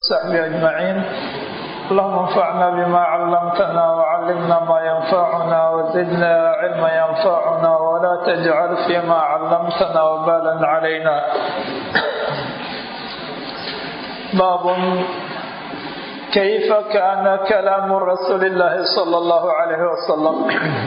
صحبه أجمعين اللهم انفعنا بما علمتنا وعلمنا ما ينفعنا وزدنا علما ينفعنا ولا تجعل فيما علمتنا وبالا علينا باب كيف كان كلام رسول الله صلى الله عليه وسلم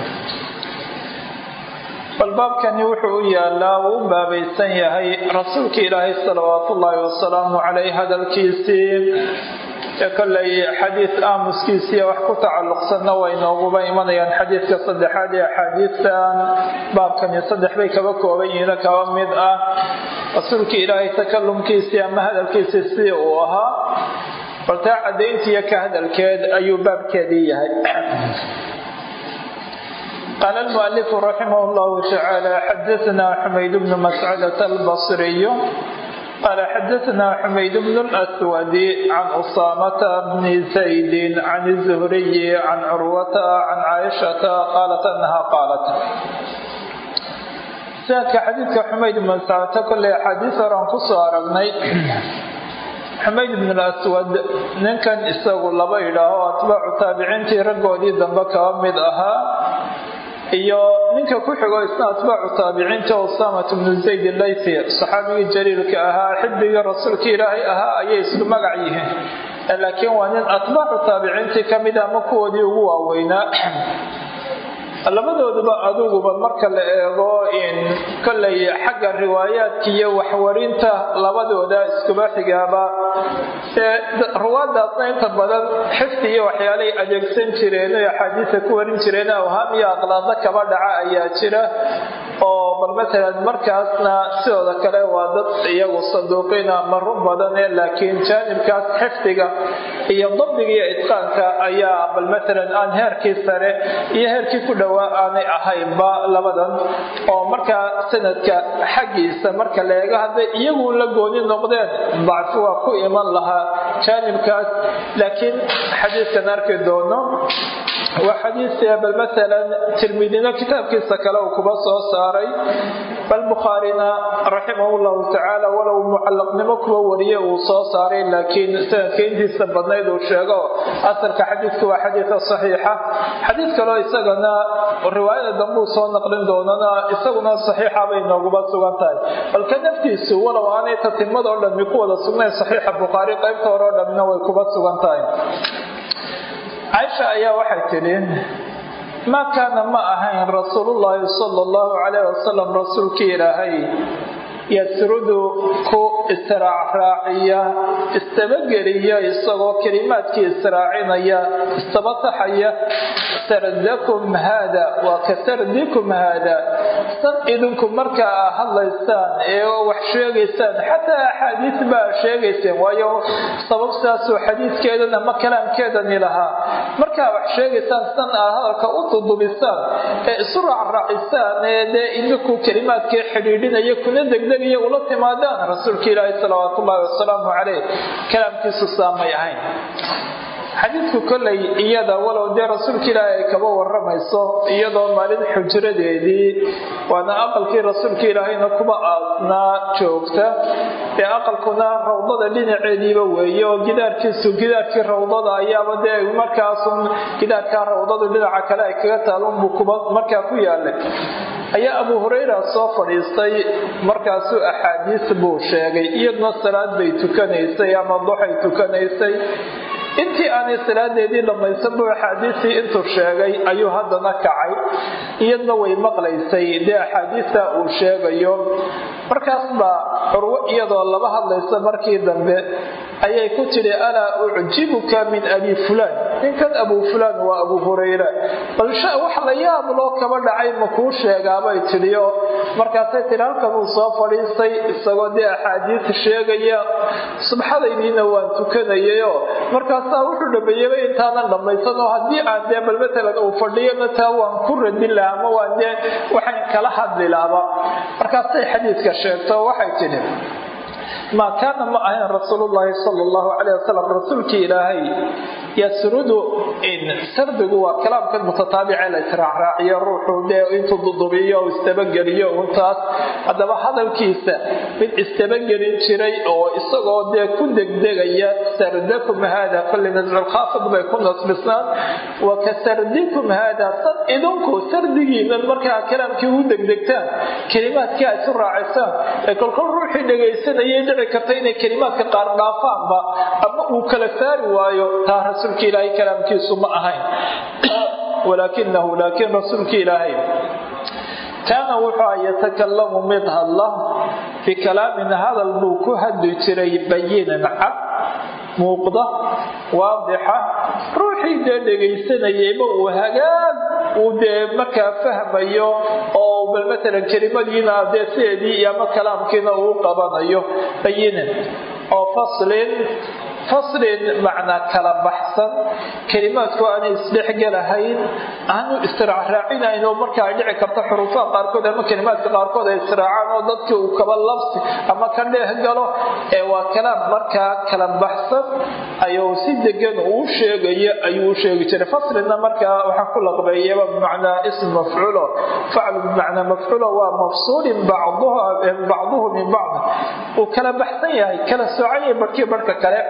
bal baabkani wuxuu u yaalaa uu u baabaysan yahay rasuulka ilaahay salawaatu ullaahi wasalaamu caleyh hadalkiisii ee kollay xadiis aamuskiisiiya wax ku tacalluqsanna way nooguba imanayaan xadiidka saddexaad ee axaadiistan baabkani saddex bay kaba kooban yihiino kaba mid ah rasuulka ilaahay takalumkiisii ama hadalkiisii sidii uu ahaa bal taa caddayntiiyo ka hadalkeed ayuu baabkeedii yahay قال المؤلف رحمه الله تعالى حدثنا حميد بن مسعدة البصري قال حدثنا حميد بن الأسود عن أسامة بن زيد عن الزهري عن عروة عن عائشة قالت أنها قالت سألك حديثك حميد بن مسعدة كل حديث رانقص أرغني xamayd ibn al-aswad ninkan isagu laba idhaaho atbaacu taabiciintii raggoodii dambe kaba mid ahaa iyo ninka ku xigo isna atbaacu taabiciinta usamat bnu zayd laythi saxaabigii jaliilka ahaa xibigii rasuulka ilaahay ahaa ayay isku magac yihiin laakiin waa nin atbaacu taabiciintii kamid ama kuwoodii ugu waaweynaa labadooduba aduguba marka la eego in kollay xagga riwaayaadka iyo waxwarinta labadooda iskuba xigaaba ee ruwaadaasna inta badan xifdi iyo waxyaalay adeegsan jireen o axaadiisa ku warin jireen awhaam iyo aqlaado kaba dhaca ayaa jira oo bal matalan markaasna sidooda kale waa dad iyagu saduuqiina ma run badane laakiin jaanibkaas xifdiga iyo dabdiga iyo itqaanka ayaa bal matalan aan heerkii sare iyo heerkii ku dhowaa aanay ahaynba labadan oo markaa sanadka xaggiisa marka la eego hadday iyagu la gooni noqdeen dacfi waa ku iman lahaa jaanibkaas laakiin xadiiskan arki doono waa xadiis bal matalan tirmidina kitaabkiisa kale uu kuba soo saaray bal bukhaarina raximah llahu tacaala walow mucallaqnimo kuba wariye uu soo saaray laakiin sanadka intiisa badnayd uu sheego asalka xadiidku waa xadiida saxiixa xadiid kaloo isagana riwaayada dambuu soo naqlin doonana isaguna saxiixa bay nooguba sugan tahay balka naftiisu walow aanay tatimada oo dhammi ku wada sugnayn saxiixa bukhaari qaybta hore oo dhammina way kuba sugan tahay caaisha ayaa waxay tidhi maa kaana ma ahayn rasuulullaahi sala allahu calayh wasalam rasuulkii ilaahay yasrudu ku israacraaciya istabageliya isagoo kelimaadkii israacinaya istabataxaya sardakum haada waa ka sardikum haada san idinku markaa a hadlaysaan ee wax sheegaysaan xataa axaadiis baa sheegayseen waayo sabab sidaasoo xadiidkeedan ama kalaamkeedani lahaa markaa wax sheegaysaan san aad hadalka u dudubisaan ee isu raacraacisaan ee dee idinku kelimaadkii xidhiidhinaya kuna degdeg ula timaadaan rasuulka ilaahi salawaat ullaahi wasalaamu caleyh kalaamkiisu saamay ahayn xadiidku kollay iyada walow dee rasuulka ilaahi ay kaba waramayso iyadoo maalin xujradeedii waana aqalkii rasuulka ilaahayna kuba aasnaa joogta ee aqalkuna rawdada dhinaceediiba weeye oo gidaarkiisu gidaarkii rawdada ayaaba dee markaasun gidaarkaa rawdadu dhinaca kale ay kaga taalunbuu kuba markaa ku yaalay ayaa abu hurayra soo fadhiistay markaasuu axaadiis buu sheegay iyaduna salaad bay tukanaysay ama duxay tukanaysay intii aanay salaadeedii dhammaysan buu axaadiistii intuu sheegay ayuu haddana kacay iyadna way maqlaysay dee axaadiista uu sheegayo markaas baa curwo iyadoo laba hadlaysa markii dambe ayay ku tidhi alaa ucjibuka min abi fulaan ninkan abu fulaan waa abu hurayra bal wax la yaab loo kaba dhacay ma kuu sheegaabay tidhi oo markaasay tidhi halkan uu soo fadhiistay isagoo dee axaadiis sheegaya subxadaydiina waan tukanayayoo markaasaa wuxuu dhameeyaba intaanan dhammaysan oo haddii aan dee bal matalan uu fadhiyona taa waan ku radin lahaa ama waan dee waxaan kala hadli laaba markaasay xadiiska sheegto waxay tidhi maa kaana ma ahayn rasuulullaahi sala allahu caleyh wasalam rasuulkii ilaahay yasrudu sardigu waa kalaamkan mutataabice la israacraaciyo ruuxu dee intuu dudubiyo o istabageliyo untaas haddaba hadalkiisa mid istabagelin jiray oo isagoo dee ku degdegaya sardakum haada kulli nasculkhaafid bay ku nasbisnaan wa ka sardikum haada sad idinku sardigiinan markaa kalaamkii u degdegtaan kelimaadkii ay isu raacisaan ee kolkol ruuxii dhegaysanayay dhici karta inay kelimaadka qaar dhaafaanba ama uu kala saari waayo taa rasuulka ilaahay kalaamkiisu ma ahayn walaakinahu laakiin rasuulka ilaahay kaana wuxuu yatakalamu mid hadla fi kalaamin hadal buu ku hadli jiray bayinan cad muuqda waadixa ruuxii dee dhegaysanayayba uu hagaag uu dee markaa fahmayo oo bal matalan kelimadiina dee sideedii iyo ama kalaamkiina uu qabanayo bayinan oo faslin faslin macnaa kala baxsan kelimaadku aanay isdhexgelahayn aanu israacraacinayn oo marka ay dhici karto xuruufaha qaarkood ama kelimaadka qaarkood ay israacaan oo dadkii uu kaba labsi ama ka dheeh galo ee waa kalaam markaa kala baxsan ayuu si degan uu sheegayo ayuu u sheegi jiray faslina markaa waxaa ku laqbeeyaba bimacnaa ism mafcuulo faclu bimacnaa mafcuulo waa mafsuulin bacduhu min bacd uu kala baxsan yahay kala soocan yahay barhkii barhka kale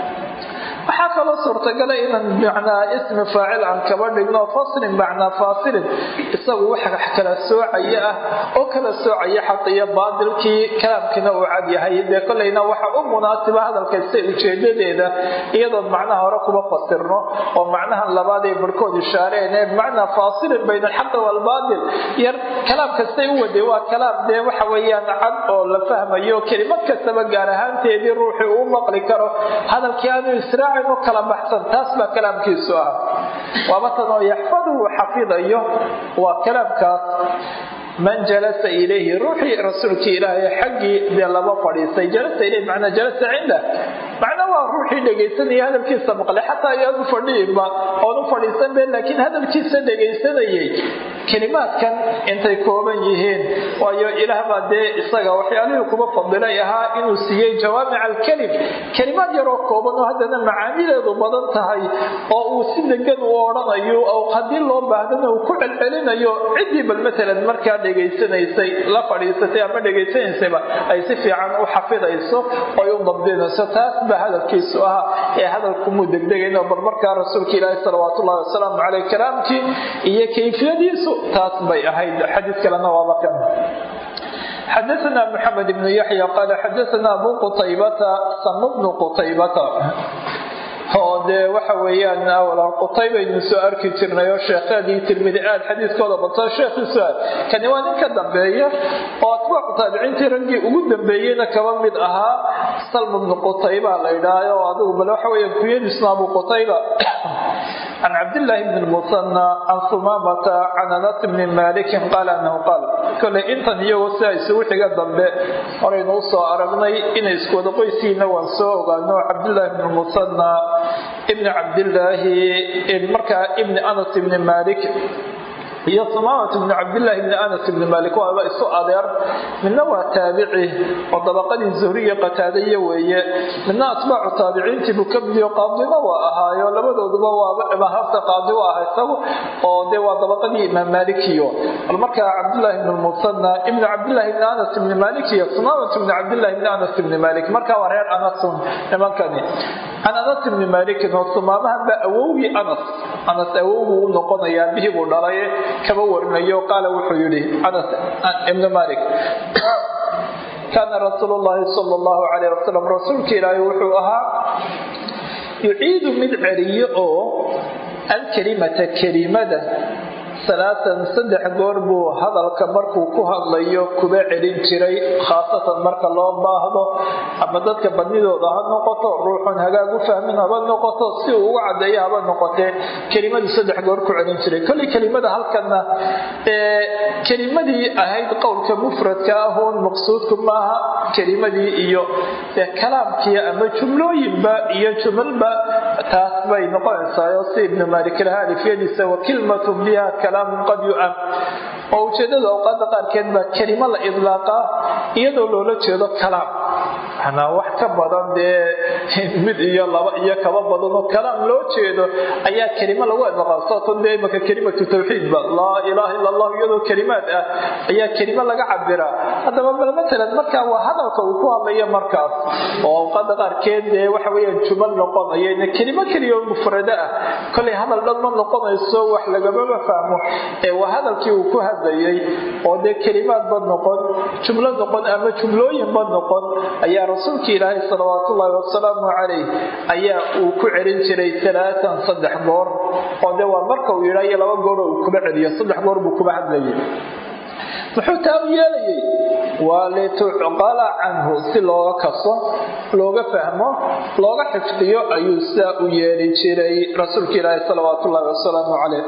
waxaa kaloo suurtagala inaan macnaa ismi faacil aan kaba dhigno faslin macnaa faasilin isagu waxa kala soocaya ah oo kala soocaya xaq iyo baadilkii kalaamkiina uu cad yahay dee kolleyna waxa u munaasiba hadalkaysta ujeedadeeda iyadoon macnaha hore kuba fasirno oo macnaha labaad ay barhkood ishaareen ee bimacnaa faasilin bayna alxaqi waalbaadil yar kalaam kastay u waday waa kalaam dee waxa weeyaan cad oo la fahmayo kelimad kastaba gaar ahaanteedii ruuxii uu maqli karo hadalkii aanu israa kala baxsan taas baa kalaamkiisu ah waaba tan oo yaxfaduhu xafidayo waa kalaamkaas man jalasa ilayhi ruuxii rasuulkii ilaahay xaggii dee laba fadhiistay jalasa ilayhi macnaa jalasa cinda macnaa waa ruuxii dhegaysanaya hadalkiisa maqlay xataa ayaanu fadhiinba oonu fadhiisan be laakiin hadalkiisa dhegaysanayay kelimaadkan intay kooban yihiin waayo ilaah baa dee isaga waxyaalihii kuba fadilay ahaa inuu siiyey jawaamic alkelim kelimaad yaroo kooban oo haddana macaanideedu badan tahay oo uu si degan u odhanayo oo haddii loo baahdana uu ku celcelinayo ciddii bal matalan markaa dhegaysanaysay la fadhiisatay ama dhegaysanaysayba ay si fiican u xafidayso oy u dabdinayso taas baa hadalkiisu ahaa ee hadalkumuu degdegayno bal markaa rasuulka ilaahi salawaat ullahi wasalaamu caleyh kalaamkii iyo kayfiyadiisu taas bay ahayd xadiid kalena waaba kan xadaana mxamed ibnu yaxya qaala xadaana abu qutaybata sam bnu qutaybata oo dee waxa weeyaan awlan qutaybaynu soo arki jirnay oo sheekheedii tirmidi aad xadiiskooda bato sheekhiisu aad kani waa nin ka dambeeya oo atbaacu taabiciintii raggii ugu dambeeyeyna kaba mid ahaa salm bnu qutayba la yidhaaho oo adigu bal waxa weeya kuyadiisna abu qutayba can cabdillaahi bni lmusanna can sumaamata can anas bni malikin qaala anahu qaal koley intan iyagoo sidaa isugu xiga dambe horaynu usoo aragnay inay iskuwada qoysiina waan soo ogaano cabdillaahi bni lmusanna ibni cabdillaahi markaa ibni anas ibni malik iyo sumaamatu bni cabdillaahi bni anas ibni malik waaba isu adeer midna waa taabici oo dabaqadii zuhriya qataadaya weeye midna atbaacu taabiciintii buu ka midiyo qaadimo waa ahaayo labadooduba waaba hafta qaadi u ah isagu oo dee waa dabaqadii imaam malikiyo bal markaa cabdillaahi bni musanna ibni cabdillaahi bni anas ibni malik iyo sumaamatu bni cabdillaahi bni anas ibni malik markaa waa reer anasun nimankani can anas ibni malikin oo sumaamahan baa awowgii anas anas awowguu u noqonayaa bihii buu dhalay kaba warinayo qaala wuxuu yidhi anas ibnu malik kaana rasuulu llahi sala allahu calayh wasalam rasuulka ilaahay wuxuu ahaa yuciidu mid celiyo oo alkelimata kelimada salaatan saddex goor buu hadalka markuu ku hadlayo kuba celin jiray khaasatan marka loo baahdo ama dadka badnidooda ha noqoto ruuxun hagaag u fahmin haba noqoto si uu uga cadeeyo haba noqotee kelimadu saddex goor ku celin jiray kolley kelimada halkana kelimadii ahayd qowlka mufradka ahoon maqsuudku maaha kelimadii iyo kalaamkii ama jumlooyinba iyo jumalba taas bay noqonaysaa si ibnu malik lahaa alifyadiisa wa kilmatun biha kalaamun qad yu'am oo ujeedada awqaada qaarkeed baa kelimo la idlaaqaa iyadoo loola jeedo kalaam manaa wax ka badan dee mid iyo laba iyo kaba badan oo kalaam loo jeedo ayaa kelimo lagu idqaasooto dee imaka kelimatu tawxiidba laa ilaaha illa allah iyadoo kelimaad ah ayaa kelimo laga cabiraa haddaba bal matalan markaa waa hadalka uu ku hadlayo markaas oo awqaada qaarkeed dee waxa weeyaan jumal noqonaya kelimo keliya oo mufrado ah kolay hadal dhan ma noqonayso wax lagamama fahmo ee waa hadalkii uu ku hadlayay oo dee kelimaadba noqon jumlo noqon ama jumlooyinba noqon ayaa rasuulka ilaahay salawaatullaahi wasalaamu calayh ayaa uu ku celin jiray alaatan saddex goor oo dee waa marka uu yidhaa iyo laba gooroo uu kuba celiyo saddex goor buu kuba hadlayay muxuu taa u yeelayay waa litucqala canhu si looga kaso looga fahmo looga xifdiyo ayuu sidaa u yeeli jiray rasuulka ilaahi salawaat ullahi wasalaamu caleyh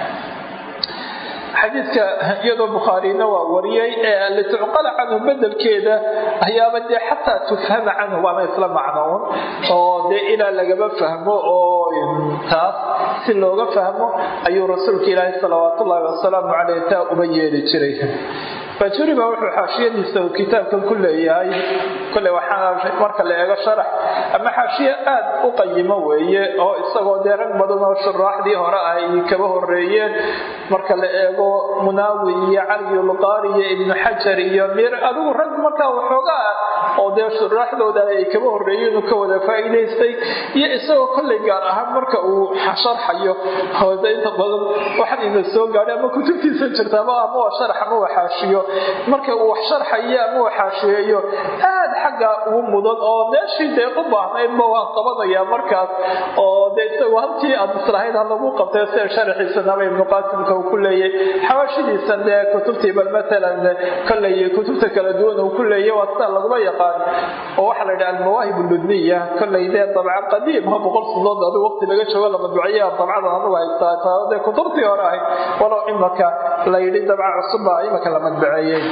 xadiidka iyadoo bukhaarina waa wariyey ee litucqala canhu bedelkeeda ayaaba dee xataa tufhama canhu waana isla macnoun oo dee ilaa lagaba fahmo oo taas si looga fahmo ayuu rasuulka ilaahi salawaat ullaahi wasalaamu caleyh taa uba yeeli jiray fajuriba wuxuu xaashiyadiisa uu kitaabkan ku leeyahay kole waxaa marka la eego sharax ama xaashiye aad u qayimo weeye oo isagoo dee rag badan oo shuraaxdii hore ah ay kaba horeeyeen marka la eego munaawi iyo caliyulqaari iyo ibnu xajar iyo mir adigu rag markaa waxooga ah oo dee shuraaxdooda ay kaba horeeyeen uu ka wada faa'iidaystay iyo isagoo kolley gaar ahaan marka uu sharxayo hooda inta badan waxaan ina soo gaadhay ama kutubtiisa jirtaaba ama waa sharax ama waa xaashiyo marka uu wax sharxayo ama uu xaashiyeeyo aad xagga ugu mudan oo meeshii dee u baahnaydba waan qabanayaa markaas oo dee isagu halkii aad islahayd ha lagu qabtay sida sharaxiisanaba ibnu qaasimka uu ku leeyay xawaashidiisan dee kutubtii bal matalan kolley kutubta kala duwan uu ku leeyay waa sida laguma yaqaan oo waxaa la yidhaha almawaahib ludniya kolley dee dabca qadiim ha boqol sanadood adigu waqti laga joogo la madbuciya dabcadan anugu haystaa taa dee kutubtii hore ahayd walow imaka la yidhi dabca cusubba imaka la madbuceeyey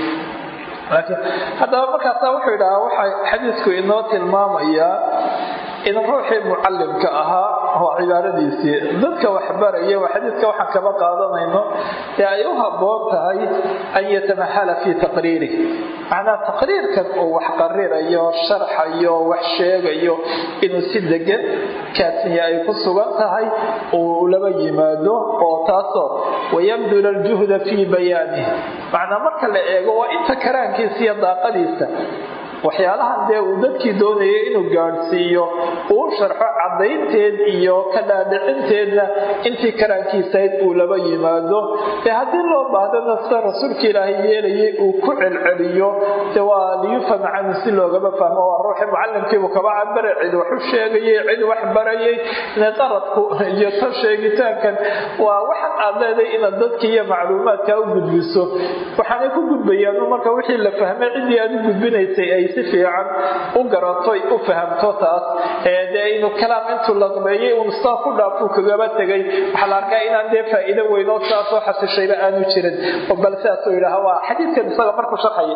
haddaba markaasa wuxuu yidhahaa waxa xadiisku inoo tilmaamayaa in ruuxii mucalimka ahaa oo cibaaradiisii dadka waxbaraya xadiiska waxaan kaba qaadanayno ee ay u habboon tahay an yatamahala fii taqriirih macnaa taqriirkan uu wax qarirayo sharxayo wax sheegayo inuu si degan kaasiya ay ku sugan tahay uu laba yimaado oo taasoo wayabdula aljuhda fii bayaanih macnaa marka la eego waa inta karaankiisa iyo daaqadiisa waxyaalahan dee uu dadkii doonayay inuu gaadhsiiyo uu sharxo caddaynteed iyo ka dhaadhicinteedna intii karaankiisayd uu laba yimaado dee haddii loo baahdana sida rasuulka ilaahay yeelayay uu ku celceliyo de waa liyufham canhu si loogama fahmo waa ruuxii mucalimkiibuu kaba cabare cid wax u sheegayay cid wax barayay qaradku iyo tan sheegitaankan waa waxan aad leeday inaad dadkii iyo macluumaadka u gudbiso waxaanay ku gudbayaan marka wixii la fahmay ciddii aad u gudbinaysay ay si fiican u garato u fahamto taas ee dee inuu kalaam intuu laqbeeyey uun saa ku dhaafuu kagaba tegay waxaa la arkaa inaan dee faa'iido weyn oo saasoo xasishayba aanu jirin oo bal sidaasuu yidhaaha waa xadiidkan isaga markuu sharxaya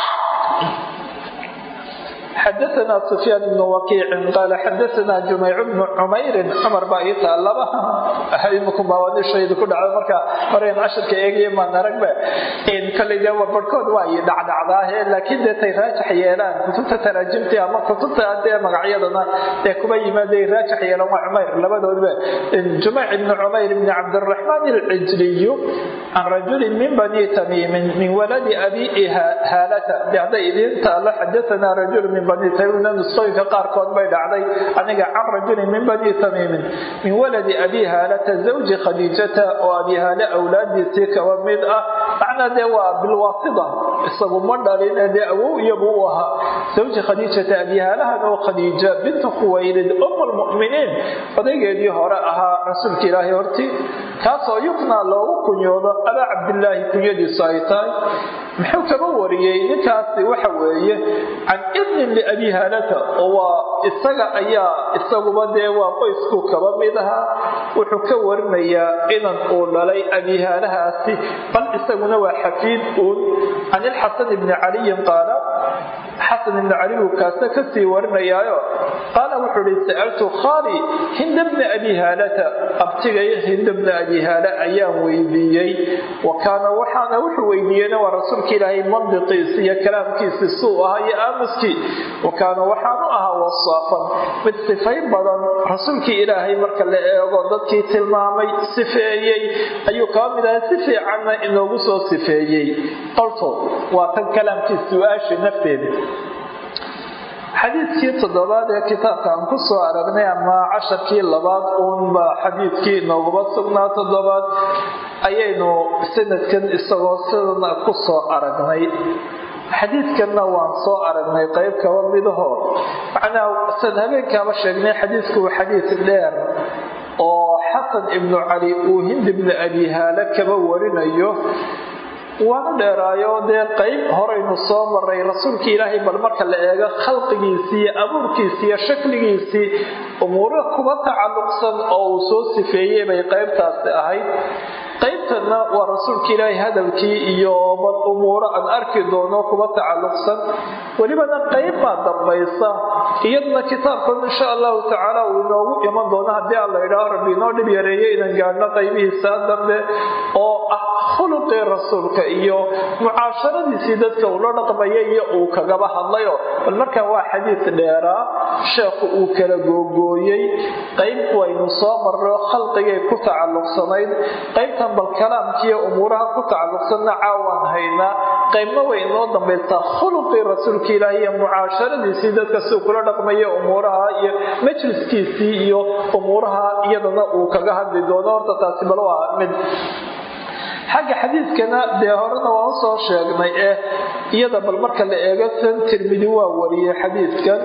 xadaana sufyaan bnu wakiicin qaala xadaana jumayc bnu cumayrin cumar baa ii taalaba imikubaawandishaydu ku dhacda marka horeyn cashirka eegaya maan aragba koley dee barhkood waa i dhacdhacdaahe laakiin dee tay raajax yeelaan kutubta taraajimtii ama kutubta dee magacyadana dee kuba yimaaday raajax yeelaan waa cumayr labadoodba jumayc bnu cumayr bni cabdiraxmaan alcijliyu can rajulin min bani tamiimin min waladi abi haalata de hadday idiin taalo xadaana rajul min bani tamiimna nusqooyinka qaarkood bay dhacday aniga can rajulin min bani tamiimin min waladi abi haalata zawji khadiijata oo abi haale awlaadiisii kaba mid ah macnaa dee waa bilwaasida isagu ma dhalin dee awow iyagu u ahaa zawji khadiijata abi haalahan oo khadiija bintu khuwaylid um lmuminiin odaygeedii hore ahaa rasuulka ilaahay hortii kaasoo yuknaa loogu kunyoodo abaa cabdilaahi kunyadiisu ay tahay muxuu kaba wariyey ninkaasi waxa weeye can ibnin liabi haalata oo waa isaga ayaa isaguba dee waa qoysku kaba mid ahaa wuxuu ka warinayaa inan uu dhalay abihaalahaasi bal isaguna waa xafiid uun can ilxasan ibni caliyin qaala xasan ibnu cali buu kaasna kasii warinayaayo qaala wuxuu ihi sa'altu khaali hinda bna abi haalata abtigay hinda bna abi haala ayaan weydiiyey wa kaana waxaana wuxuu weydiiyeyna waa rasuulka ilaahay mandiqiisi iyo kalaamkiisi suu ahaa iyo aamuskii wa kaana waxaanu ahaa wasaafan mid sifayn badan rasuulkii ilaahay marka la eego dadkii tilmaamay sifeeyey ayuu kaba mid ahaa si fiicanna inoogu soo sifeeyey qolto waa tan kalaamkii su-aasha nafteeda xadiidkii toddobaad ee kitaabka aan ku soo aragnay ama casharkii labaad uunba xadiidkii inooguma sugnaa toddobaad ayaynu sanadkan isagoo sidana ku soo aragnay xadiidkanna waan soo aragnay qayb kaba midaho macnaa san habeenkaaba sheegnay xadiidku waa xadiid dheer oo xasan ibnu cali uu hind ibnu abi haale kaba warinayo waanu dheeraayo dee qayb horaynu soo maray rasuulka ilaahay bal marka la eego khalqigiisii iyo abuurkiisii iyo shakligiisii umuuro kuba tacalluqsan oo uu soo sifeeyey bay qaybtaasi ahayd qaybtana waa rasuulka ilaahay hadalkii iyo bal umuuro aan arki doono kuba tacalluqsan welibana qayb baa dambaysa iyaduna kitaabkan insha allahu tacaala uu inoogu iman doono haddii aan la idhaaho rabbi inoo dhib yareeyo inaan gaadhno qaybihiisaa dambe oo ah khuluqii rasuulka iyo mucaasharadiisii dadka uu la dhaqmaya iyo uu kagaba hadlayo bal markaa waa xadiid dheeraa sheekhu uu kala googooyey qayb waynu soo marro khalqigay ku tacalluqsanayd qaybtan bal kalaamkiiyo umuuraha ku tacalluqsanna caawaan haynaa qaybna way inoo dambaysaa khuluqii rasuulka ilaahi iyo mucaasharadiisii dadka siuu kula dhaqmaya umuuraha iyo majliskiisii iyo umuuraha iyadana uu kaga hadli doono horta taasi bal waa mid xagga xadiidkana dee horena waan usoo sheegnay eh iyada bal marka la eego san tirmidi waa wariyey xadiidkan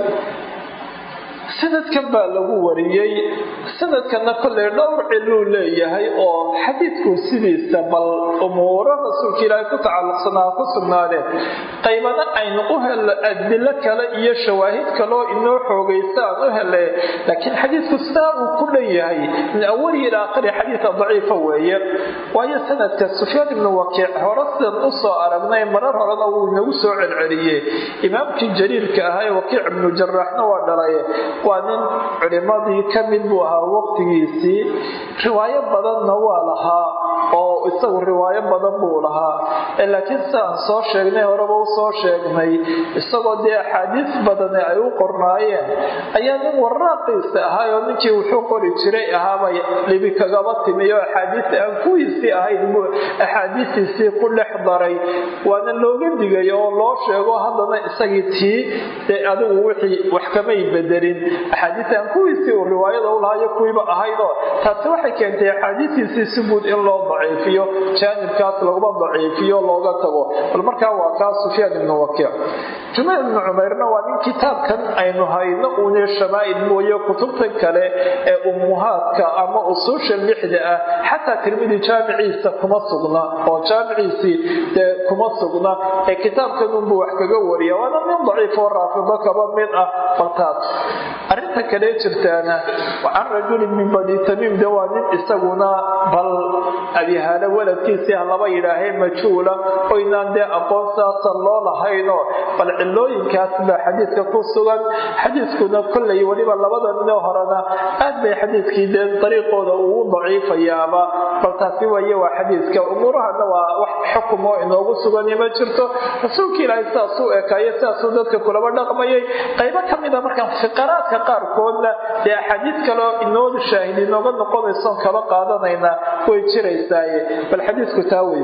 sanadkan baa lagu wariyey sanadkana kolley dhowr ciluu leeyahay oo xadiidku sidiisa bal umuuro rasuulka ilaahay ku tacalluqsanaa ku sugnaadeen qaybana aynu u helno adilo kale iyo shawaahid kaloo inoo xoogaysa aan u hele laakiin xadiidku sidaa uu ku dhan yahay min awali ila aakhiri xadiida daciifa weeye waayo sanadka sufyaan ibnu wakiic hore sidan u soo aragnay marar horena wuu inagu soo celceliyey imaamkii jaliilka ahaa ee wakiic ibnu jaraaxna waa dhalay waa nin culimadii ka mid buu ahaa waqtigiisii riwaayo badanna waa lahaa oo isagu riwaayo badan buu lahaa laakiin sidaan soo sheegnay horeba u soo sheegnay isagoo dee axaadiis badani ay u qornaayeen ayaa nin waraaqiisa ahaayoo ninkii wuxuu qori jiray ahaabay dhibi kagaba timi oo axaadiis aan kuwiisii ahayn buu axaadiistiisii ku dhex daray waana looga digay oo loo sheego haddana isagii tii dee adigu wixii wax kamay bedelin axaadiis aan kuwiisii uu riwaayada u lahaayo kuwiiba ahaydoo taasi waxay keentay axaadiistiisii si guud in loo daciifiyo jaanibkaas laguma daciifiyo looga tago bal markaa waa kaa sufyaan ibnu wakiic jumayl ibnu cumayrna waa nin kitaabkan aynu hayno uune shamaa'il mooye kutubtan kale ee ummuhaadka ama usuusha lixda ah xataa tirmidi jaamiciisa kuma sugna oo jaamiciisii dee kuma sugna ee kitaabkan unbuu wax kaga wariya waana nin daciif oo raafido kaba mid ah baltaas arrinta kale jirtaana can rajulin min bani tamiim de waa nin isaguna bal abihaale waladkiisii ha laba yidhaahee majhuula oynaan dee aqoon saasa loo lahaynoo bal cilooyinkaas baa xadiidka ku sugan xadiidkuna kollay weliba labada ninoo horena aad bay xadiidkii dee dariiqooda ugu daciifayaaba bal taasi waye waa xadiidka umuurahana waa wax xukumoo inoogu sugani ma jirto rasuulka ilaahay sidaasuu ekaayo sidaasuu dadka kulaba dhaqmayay qaybo ka mida markaan fiqaraadka qaarkoodna dee axaadiid kaleo inoodu shaahid inooga noqonaysoon kaba qaadanaynaa way jiraysaaye bal xadiidku taa wey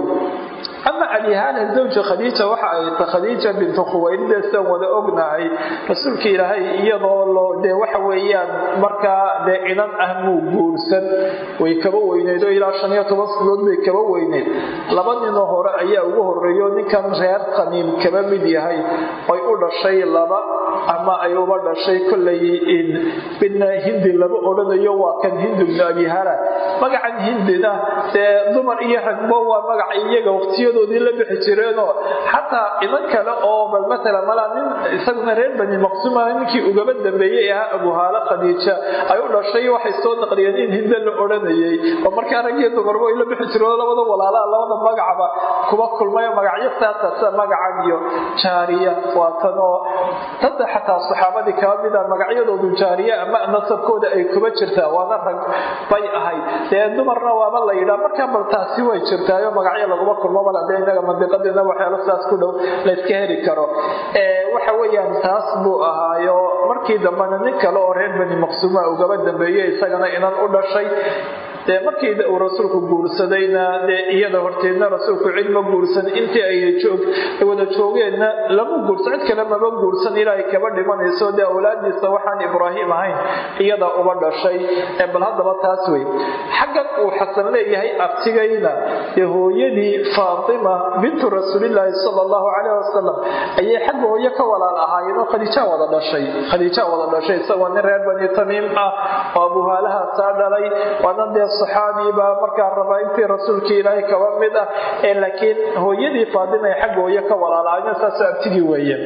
ama abihaana zawja khadiija waxa ay ta khadiija bintu khuwaylide sidaan wada ognahay rasuulka ilaahay iyadoo loo dee waxa weeyaan markaa dee inan ah muu guursan way kaba weyneyd oo ilaa shan iyo toban sanadood bay kaba weyneyd laba ninoo hore ayaa ugu horeeyo ninkan reer qaniim kaba mid yahay oy u dhashay laba ama ay uba dhashay kollay midna hindi lama odhanayo waa kan hindu bnu abihala magacan hindina dee dumar iyo ragbo waa magaca iyaga waqtiyadoodii la bixi jireenoo xataa idan kale oo bal matala malaa nin isaguna reer bani maqsuuma ninkii ugaba dambeeyey ahaa abuhaalo khadiija ay u dhashay waxay soo naqliyeen in hinda la odhanayay oo markaa raggiyo dumarbo ay la bixi jireen labada walaalaha labada magacba kuba kulmayo magacyo saasa sida magacan iyo jaariya waa tan oo dadda xataa saxaabadii kaba mida magacyadoodu jaariya ama nasabkooda ay kuba jirtaa waana rag bay ahayd dee dumarna waaba la yidhaa markaa bal taasi way jirtaayo magacyo laguma kulmo mal hadee inaga mandiqadiina waxyaalo saas ku dhow layska heli karo waxa weeyaan taas buu ahaayo markii dambena nin kale oo reer bani maqsuuma ugaba dambeeyey isagana inan u dhashay dee markii uu rasuulku guursadayna dee iyada horteedna rasuulku cid ma guursan intii ay wada joogeenna lama guursan cid kale mama guursan ilaa ay kaba dhimanayso dee awlaadiisa waxaan ibraahim ahayn iyada uba dhashay bal haddaba taas wey xaggan uu xasan leeyahay abtigayna dee hooyadii faatima bintu rasuulilaahi sala allahu caleyh wasalam ayay xagga hooyo ka walaal ahaayeen oo khadiijaa wada dhashay khadiijaa wada dhashay isagoo nin reer bani tamiim ah oo abuhaalahaasaa dhalay waana dee saxaabi baa markaa rabaa intii rasuulkii ilaahay kaba mid ah ee laakiin hooyadii faadima ay xagga hooyo ka walaalaayeen saasoo abtigii weeye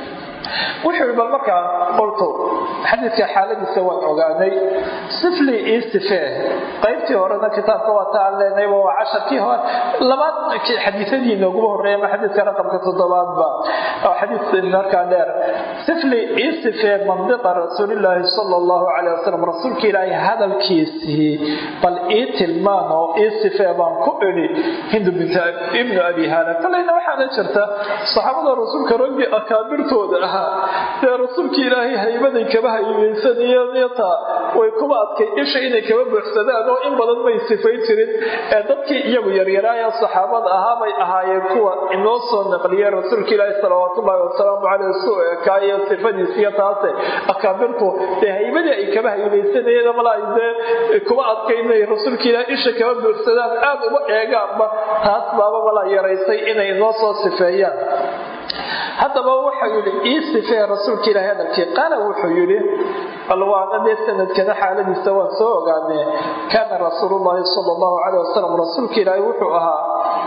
wuxuu bal markaa qolto xadiidka xaaladiisa waan ogaanay sifli io sifee qaybtii horena kitaabka waa ta aan leenayba waa casharkii hore labaad xadiisadii nooguba horreeya ama xadiidka raqamka toddobaadba oo xadiis markaa dheer sifli io sifee mandiqa rasuulilaahi sala allahu caleyh wasalam rasuulka ilaahay hadalkiisii bal ii tilmaan oo ii sifee baan ku idhi hindu bint ibnu abi haala kolleyna waxaana jirta saxaabada rasuulka raggii akaabirtooda ah dee rasuulka ilaahay haybaday kaba haybaysaniyta way kuba adkay isha inay kaba buuxsadaan oo in badan may sifayn jirin ee dadkii iyagu yaryaraaya saxaabada ahaa bay ahaayeen kuwa inoo soo naqliyeen rasuulka ilaahi salawaatullaahi wasalaamu caleyh suu ekaayo sifadiisiyo taase akaabirtu dee haybadii ay kaba haybaysanayeen malaa dee kuba adkay inay rasuulka ilaahi isha kaba buuxsadaan aad uba eegaanba taas baaba malaa yaraysay inay inoo soo sifeeyaan haddaba wuxuu yidhi ii sifee rasuulka ilaahi hadalkii qaala wuxuu yidhi bal waana dee sanadkana xaaladiisa waan soo ogaane kaana rasuulullaahi sala allahu caleyh wasalam rasuulka ilaahi wuxuu ahaa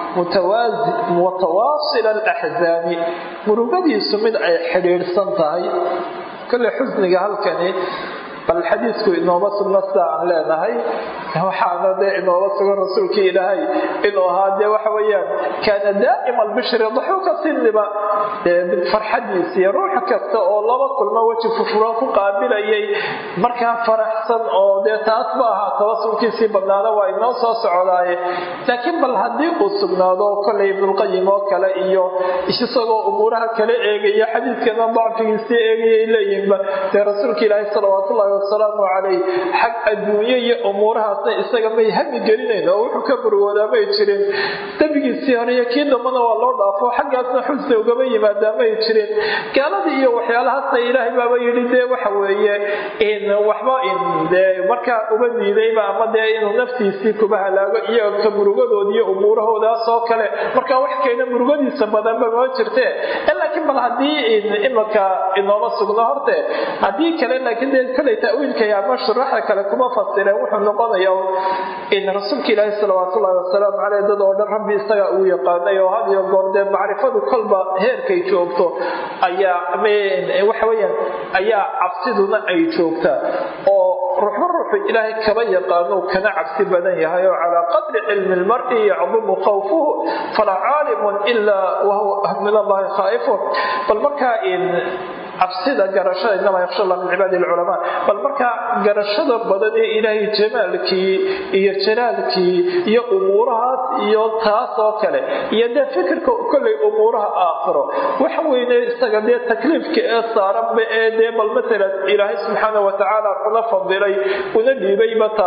mutawaasila alaxzaani murugadiisu mid ay xidhiidhsan tahay kolle xusniga halkani bal xadiisku inooma sugna sida aan leenahay waxaana dee inooga sugan rasuulkii ilaahay inuu ahaa dee waxa weyaan kaana daa'ima albishri daxuuka sinniba farxadiisiiyo ruux kasta oo laba kulmo weji furfuran ku qaabilayay markaa faraxsan oo dee taas ma aha tawasulkiisii badnaada waa inoo soo socdaaye laakiin bal haddii uu sugnaado kollay ibnulqayim oo kale iyo isagoo umuuraha kale eegaya xadiidkana dacfigiisii eegayay leeyihinba dee rasuulka ilaahay salawaatullahi wasalaamu calayh xag adduunye iyo umuurahaasna isaga may hami gelinayn oo wuxuu ka burwoodaa may jirin dembigiisii hore iyo kii dambana waa loo dhaafo xaggaasna xusni ugama yimaadaa may jirin gaaladii iyo waxyaalahaasna ilaahay baaba yidhi dee waxa weeye in waxba in dee markaa uba diidayba ama dee inuu naftiisii kuba halaago iyo ka murugadood iyo umuurahoodaas oo kale markaa wax keena murugadiisa badanba ma jirte laakiin bal haddii imaka inooma sugno horte haddii kale laakiin dee kolay tawiilkay ama shuraxa kale kuma fasireen wuxuu noqonaya in rasuulka ilaahi salawaatullahi wasalaamu caleyh dad oo dhan rabbi isaga uu yaqaanay oo had iyo goor dee macrifadu kolba heerkay joogto ayaa waxa weyaan ayaa cabsiduna ay joogtaa oo ruuxba ruuxu ilaahay kaba yaqaano kana cabsi badan yahay oo calaa qadri cilmi lmari yacdumu khawfuhu falaa caalimun ilaa wahuwa min allahi khaa'ifun bal markaa cabsida garashada inamaa yaksha allah min cibaadi lculamaa bal markaa garashada badan ee ilaahay jamaalkii iyo jalaalkii iyo umuurahaas iyo taas oo kale iyo dee fikirka kollay umuuraha aakhiro waxa weyne isaga dee takliifka ee saaranba ee dee bal matalan ilaahay subxaana watacaala kuna fadilay una dhiibayba taasi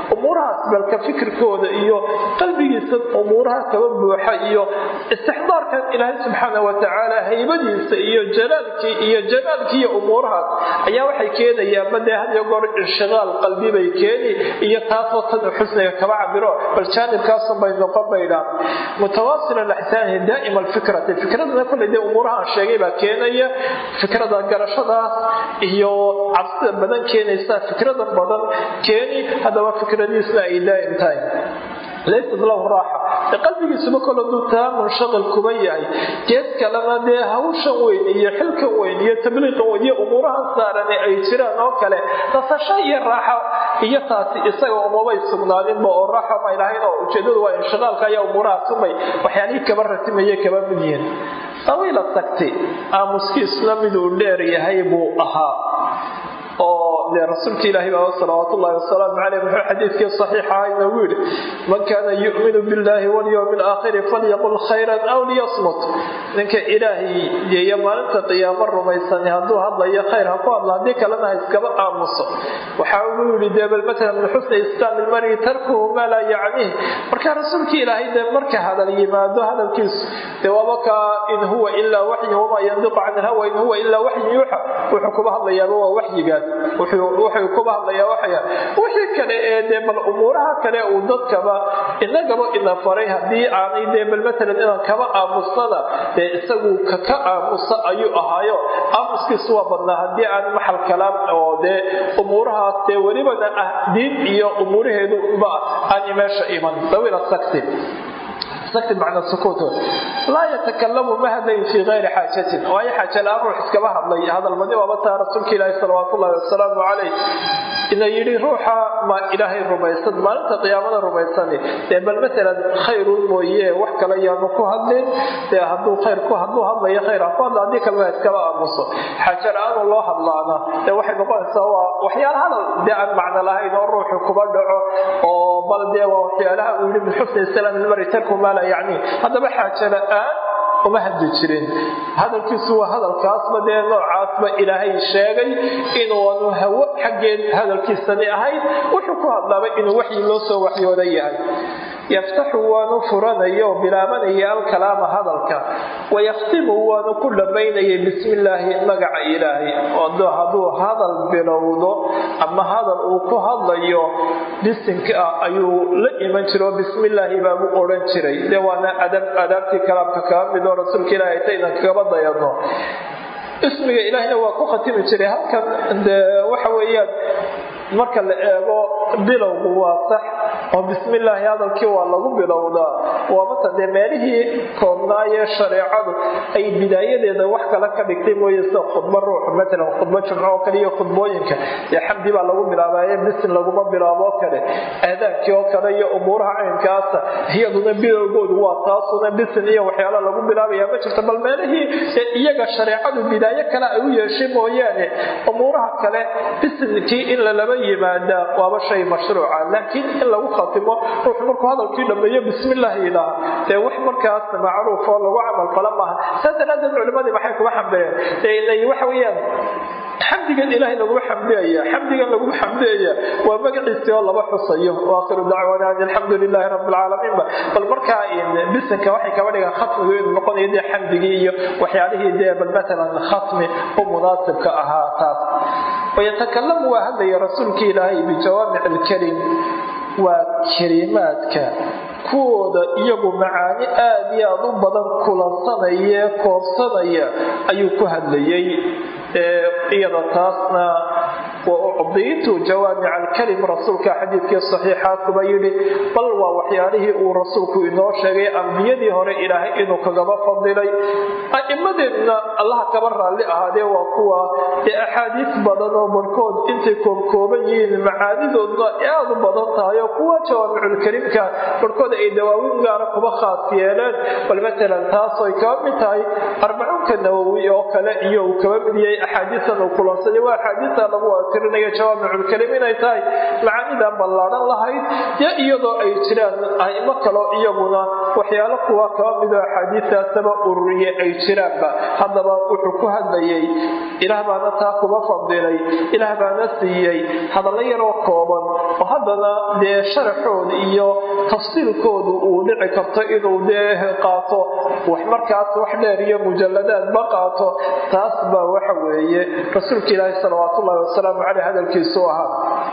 umuurahaas balka fikirkooda iyo qalbigiisa umuuraha kaba buuxa iyo istixdaarkan ilaahay subxaana watacaala haybadiisa iyo jalaalkii iyo jamaalkii iyo umuurahaas ayaa waxay keenayaan badee had iyo goor inshiqaal qalbi bay keeni iyo taasoo tan xusniga kaba cabiro bal jaanibkaasun bay noqon baydhaa mutawaasil alaxsaani daa'ima alfikrati fikradana kolley dee umuurahaan sheegay baa keenaya fikrada garashadaas iyo cabsida badan keenaysa fikrada badan keeni haddaba fikradiisna ay daa'im tahay laysat lahu raaxa qalbigiisuba kolo dutaa munshaqil kuba yahay geed kalena dee hawshan weyn iyo xilkan weyn iyo tabliiqan weyn iyo umuurahan saarane ay jiraan oo kale nasasho iyo raaxo iyo taasi isaga umabay sugnaaninba oo raaxo may lahayn oo ujeedadu waa inshiqaalka ayaa umuurahaas umay waxyaalihii kaba ratimaye kaba mid yihiin sawiila tagti aamuskiisna miduu dheer yahay buu ahaa oo dee rasuulka ilaahi baa salawaat ullahi wasalaamu caleyh muxuu xadiidkii saxiixa aha inoogu yidhi man kaana yu'minu billahi walyowmi alaakhiri falyaqul khayran aw liyasmut ninka ilaahay yeeya maalinta qiyaamo rumaysani hadduu hadlayo khayr ha ku hadla haddii kalena ha iskaba aamuso waxaa ugu yidhi dee bal matalan min xusni islaam ilmari tarkuhu maa laa yacniih marka rasuulka ilaahay dee marka hadal yimaado hadalkiisu dee waaba kaa in huwa ilaa waxyin wamaa yandiqu can ilhawa in huwa ilaa waxyin yuuxa wuxuu kuba hadlayaaba waa waxyigaas wuxuu kuba hadlayaa waxaya wixii kale ee dee bal umuuraha kale uu dadkaba inagaba ina faray haddii aanay dee bal matalan inaan kaba aamusnana dee isagu kaka aamusa ayuu ahaayo aamuskiisu waa badnaa haddii aan maxal kalaam oo dee umuurahaas dee welibana ah diin iyo umuuraheedu ba aan meesha iman dawila sakti sakti macna sukuut laa yatakalamu ma hadlayn fii kayri xaajatin waayo xaaja la-aan ruux iskaba hadlay hadalmadi waaba taa rasuulka ilaahi salawaat ullahi wasalaamu calayh ina yidhi ruuxa ma ilaahay rumaysan maalinta qiyaamada rumaysani dee bal matalan khayrun mooye wax kale yaanu ku hadlin dee hadduu khayr ku hadduu hadlayo khayr ha ku hadla haddii kalena iskaba aamuso xaaja la-aanu loo hadlaana dee waxay noqonaysaa waa waxyaala hadal dee aan macno lahayn oo ruuxu kuba dhaco oo bal dee waa waxyaalaha uu yidhi min xusni islaam ilmari tarku maa laa yacni haddaba xaaja la-aan uma hadli jirin hadalkiisu waa hadalkaasba dee noocaasba ilaahay sheegay inuanu hawo xaggeed hadalkiisani ahayn wuxuu ku hadlaaba inuu waxyi loo soo waxyooda yahay yaftaxu waanu furanaya oo bilaabanaya alkalaama hadalka wayakhtimu waanu ku dhammaynayay bismi illaahi magaca ilaahay oo hadduu hadal bilowdo ama hadal uu ku hadlayo bisinka ah ayuu la iman jira oo bismi illaahi baabu odhan jiray dee waana adaabtii kalaamka kaba mid oo rasuulka ilaahay taynan kagaba dayano ismiga ilaahina waa ku khatimi jiray halkan dee waxa weeyaan marka la eego bilowgu waa sax oo bismillaahi hadalkii waa lagu bilowdaa waa mata dee meelihii koobnaayee shareecadu ay bidaayadeeda wax kale ka dhigtay mooye sida khudbo ruux matalan khudbo jumco oo kale iyo khudbooyinka dee xamdi baa lagu bilaabaaye bisin laguma bilaabo oo kale aadaankii oo kale iyo umuuraha caynkaasa iyaduna bilowgoodu waa taasuna bisin iyo waxyaala lagu bilaabaya ma jirto bal meelihii dee iyaga shareecadu bidaayo kale ay u yeeshay mooyaane umuuraha kale bisinkii in lalaba yimaada waaba shay mashruuca laakiin in lagu khatimo ruuxu markuu hadalkii dhammeeyo bismillaah yidhaaha dee wax markaas macruuf oo lagu camalfala maaha saas daraadeed culimadii maxay kuga xambeeyeen waxa weeyaan xamdigan ilaahay laguma xamdiyaya xamdigan laguma xamdiyaya waa magaciisii oo laba xusayo waakhiru dacwana an alxamdu lilaahi rabbi alcaalamiinba bal markaa bisinka waxay kaba dhigaan khatmigu inuu noqonayo dee xamdigii iyo waxyaalihii dee bal matalan khatmi u munaasibka ahaa taas wayatakalamu waa hadlaya rasuulkii ilaahay bijawaamic alkalim waa kelimaadka kuwooda iyagu macaani aad iyo aad u badan kulansanaya koobsanaya ayuu ku hadlayay iyada taasna waucdiitu jawaamic alkalim rasuulka xadiidkii saxiixa kuba yidhi bal waa waxyaalihii uu rasuulku inoo sheegay ambiyadii hore ilaahay inuu kagaba fadilay a'imadeedna allaha kaba raalli ahaadee waa kuwa ee axaadiis badan oo barhkood intay koobkooban yihiin macaanidoodna aad u badan tahay oo kuwa jawaamiculkalimka barhkood ay dawaawin gaara kuba khaas yeeleen bal matalan taasooy kaba mid tahay arbacuunka nawowi oo kale iyo uu kaba mid yahay axaadiistan uu kulansaday waa axaadiista lagu tirinaya jawaamiculkalim inay tahay macaanidan ballaadhan lahayd yo iyadoo ay jiraan aimo kaloo iyaguna waxyaalo kuwa kaba midoo axaadiistaasaba ururiye ay jiraanba haddaba wuxuu ku hadlayay ilaah baana taa kuba fadilay ilaah baana siiyey hadallo yaroo kooban oo haddana dee sharaxooda iyo tafsiilkoodu uu dhici karto inuu dee qaato wax markaas wax dheer iyo mujaladaadba qaato taas baa waxa weeye rasuulka ilaahi salawaat ullahi wasalaamu caleyh hadalkiisu ahaa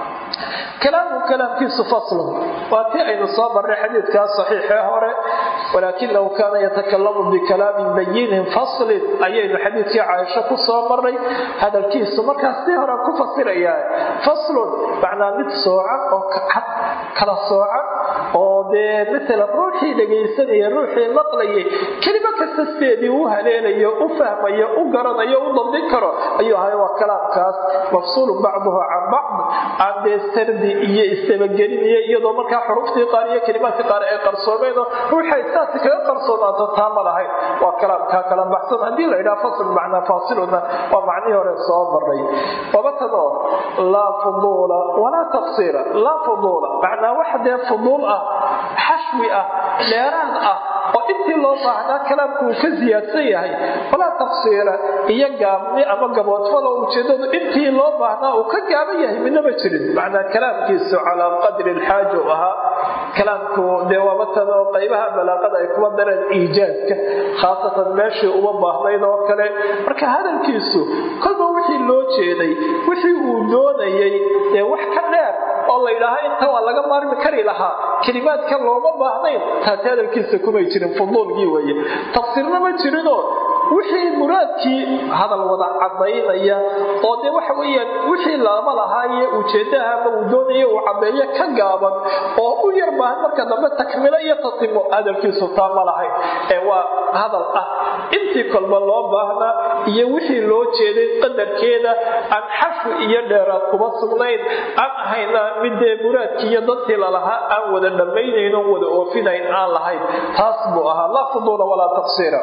kalaamu kalaamkiisu faslun waa tii aynu soo marray xadiidkaa saxiixee hore walaakinahu kaana yatakalamu bikalaamin bayinin faslin ayaynu xadiidkii caaisho ku soo marray hadalkiisu markaas sii hore ku fasirayaa faslun macnaa mid soocan oo cad kala soocan oo dee maalan ruuxii dhegaysanaya ruuxii maqlayay kelimo kasta sideedii u haleelayo u fahmayo u garanayo u dabdin karo ayuu ahay waa kalaamkaas mafsuulun bacduhu can bacd aan dee sardi iyo istabagelinayo iyadoo markaa xuruftii qaar iyo kelimaadkii qaar ay qarsoomeenoo ruuxay saasi kaga qarsoonaato taa ma lahayn waa kalaamkaa kala baxsan haddii la yidhaha fasl macnaa faasiluna waa macnihii hore soo maray wabatanoo laa fuduula walaa taqsiira laa fuduula macnaa wax dee fuduul ah xashwi ah dheeraad ah oo intii loo baahnaa kalaamku uu ka siyaadsan yahay walaa taqsiira iyo gaabni ama gaboodfalo ujeedadu intii loo baahnaa uu ka gaaban yahay midnama jirin macnaa kalaamkiisu calaa qadri lxaaja u ahaa kalaamku dee waabatan oo qaybaha balaaqada ay kuwa dareen iijaadka khaasatan meeshii uma baahnayd oo kale marka hadalkiisu kolba wixii loo jeeday wixii uu doonayay ee wax ka dheer oo la yidhaaha inta waa laga maarmi kari lahaa kelimaadka looma baahnayn taasi hadalkiisa kumay jirin fuduulkii weeye tafsiirna ma jirinoo wixii muraadkii hadal wada cadaynaya oo dee waxa weyaan wixii lama lahaaye ujeedaha ama uu doonaya uu cadeeyo ka gaaban oo u yar baahan marka dambe takmilo iyo tatimo hadalkiisu taa ma lahayn ee waa hadal ah intii kolba loo baahnaa iyo wixii loo jeeday qadarkeeda aan xafu iyo dheeraad kuma sugnayn aan ahayna midee muraadkii iyo dadkii lalahaa aan wada dhammaynayn oon wada oofinayn aan lahayn taas buu ahaa laa fuduula walaa taqsiira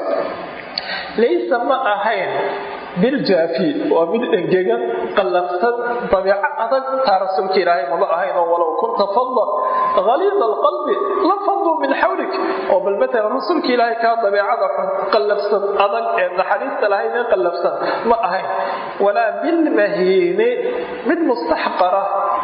laysa ma ahayn biljaafi waa mid engegan qallafsan dabiico adag taa rasuulka ilaahay maba ahayn oo walow kunta fadda haliida alqalbi la faddu min xawlik oo bal matalan rasuulka ilaahay kaa dabiicada xun qallafsan adag ee naxariista lahayn ee qallafsan ma ahayn walaa bilmahiini mid mustaxqara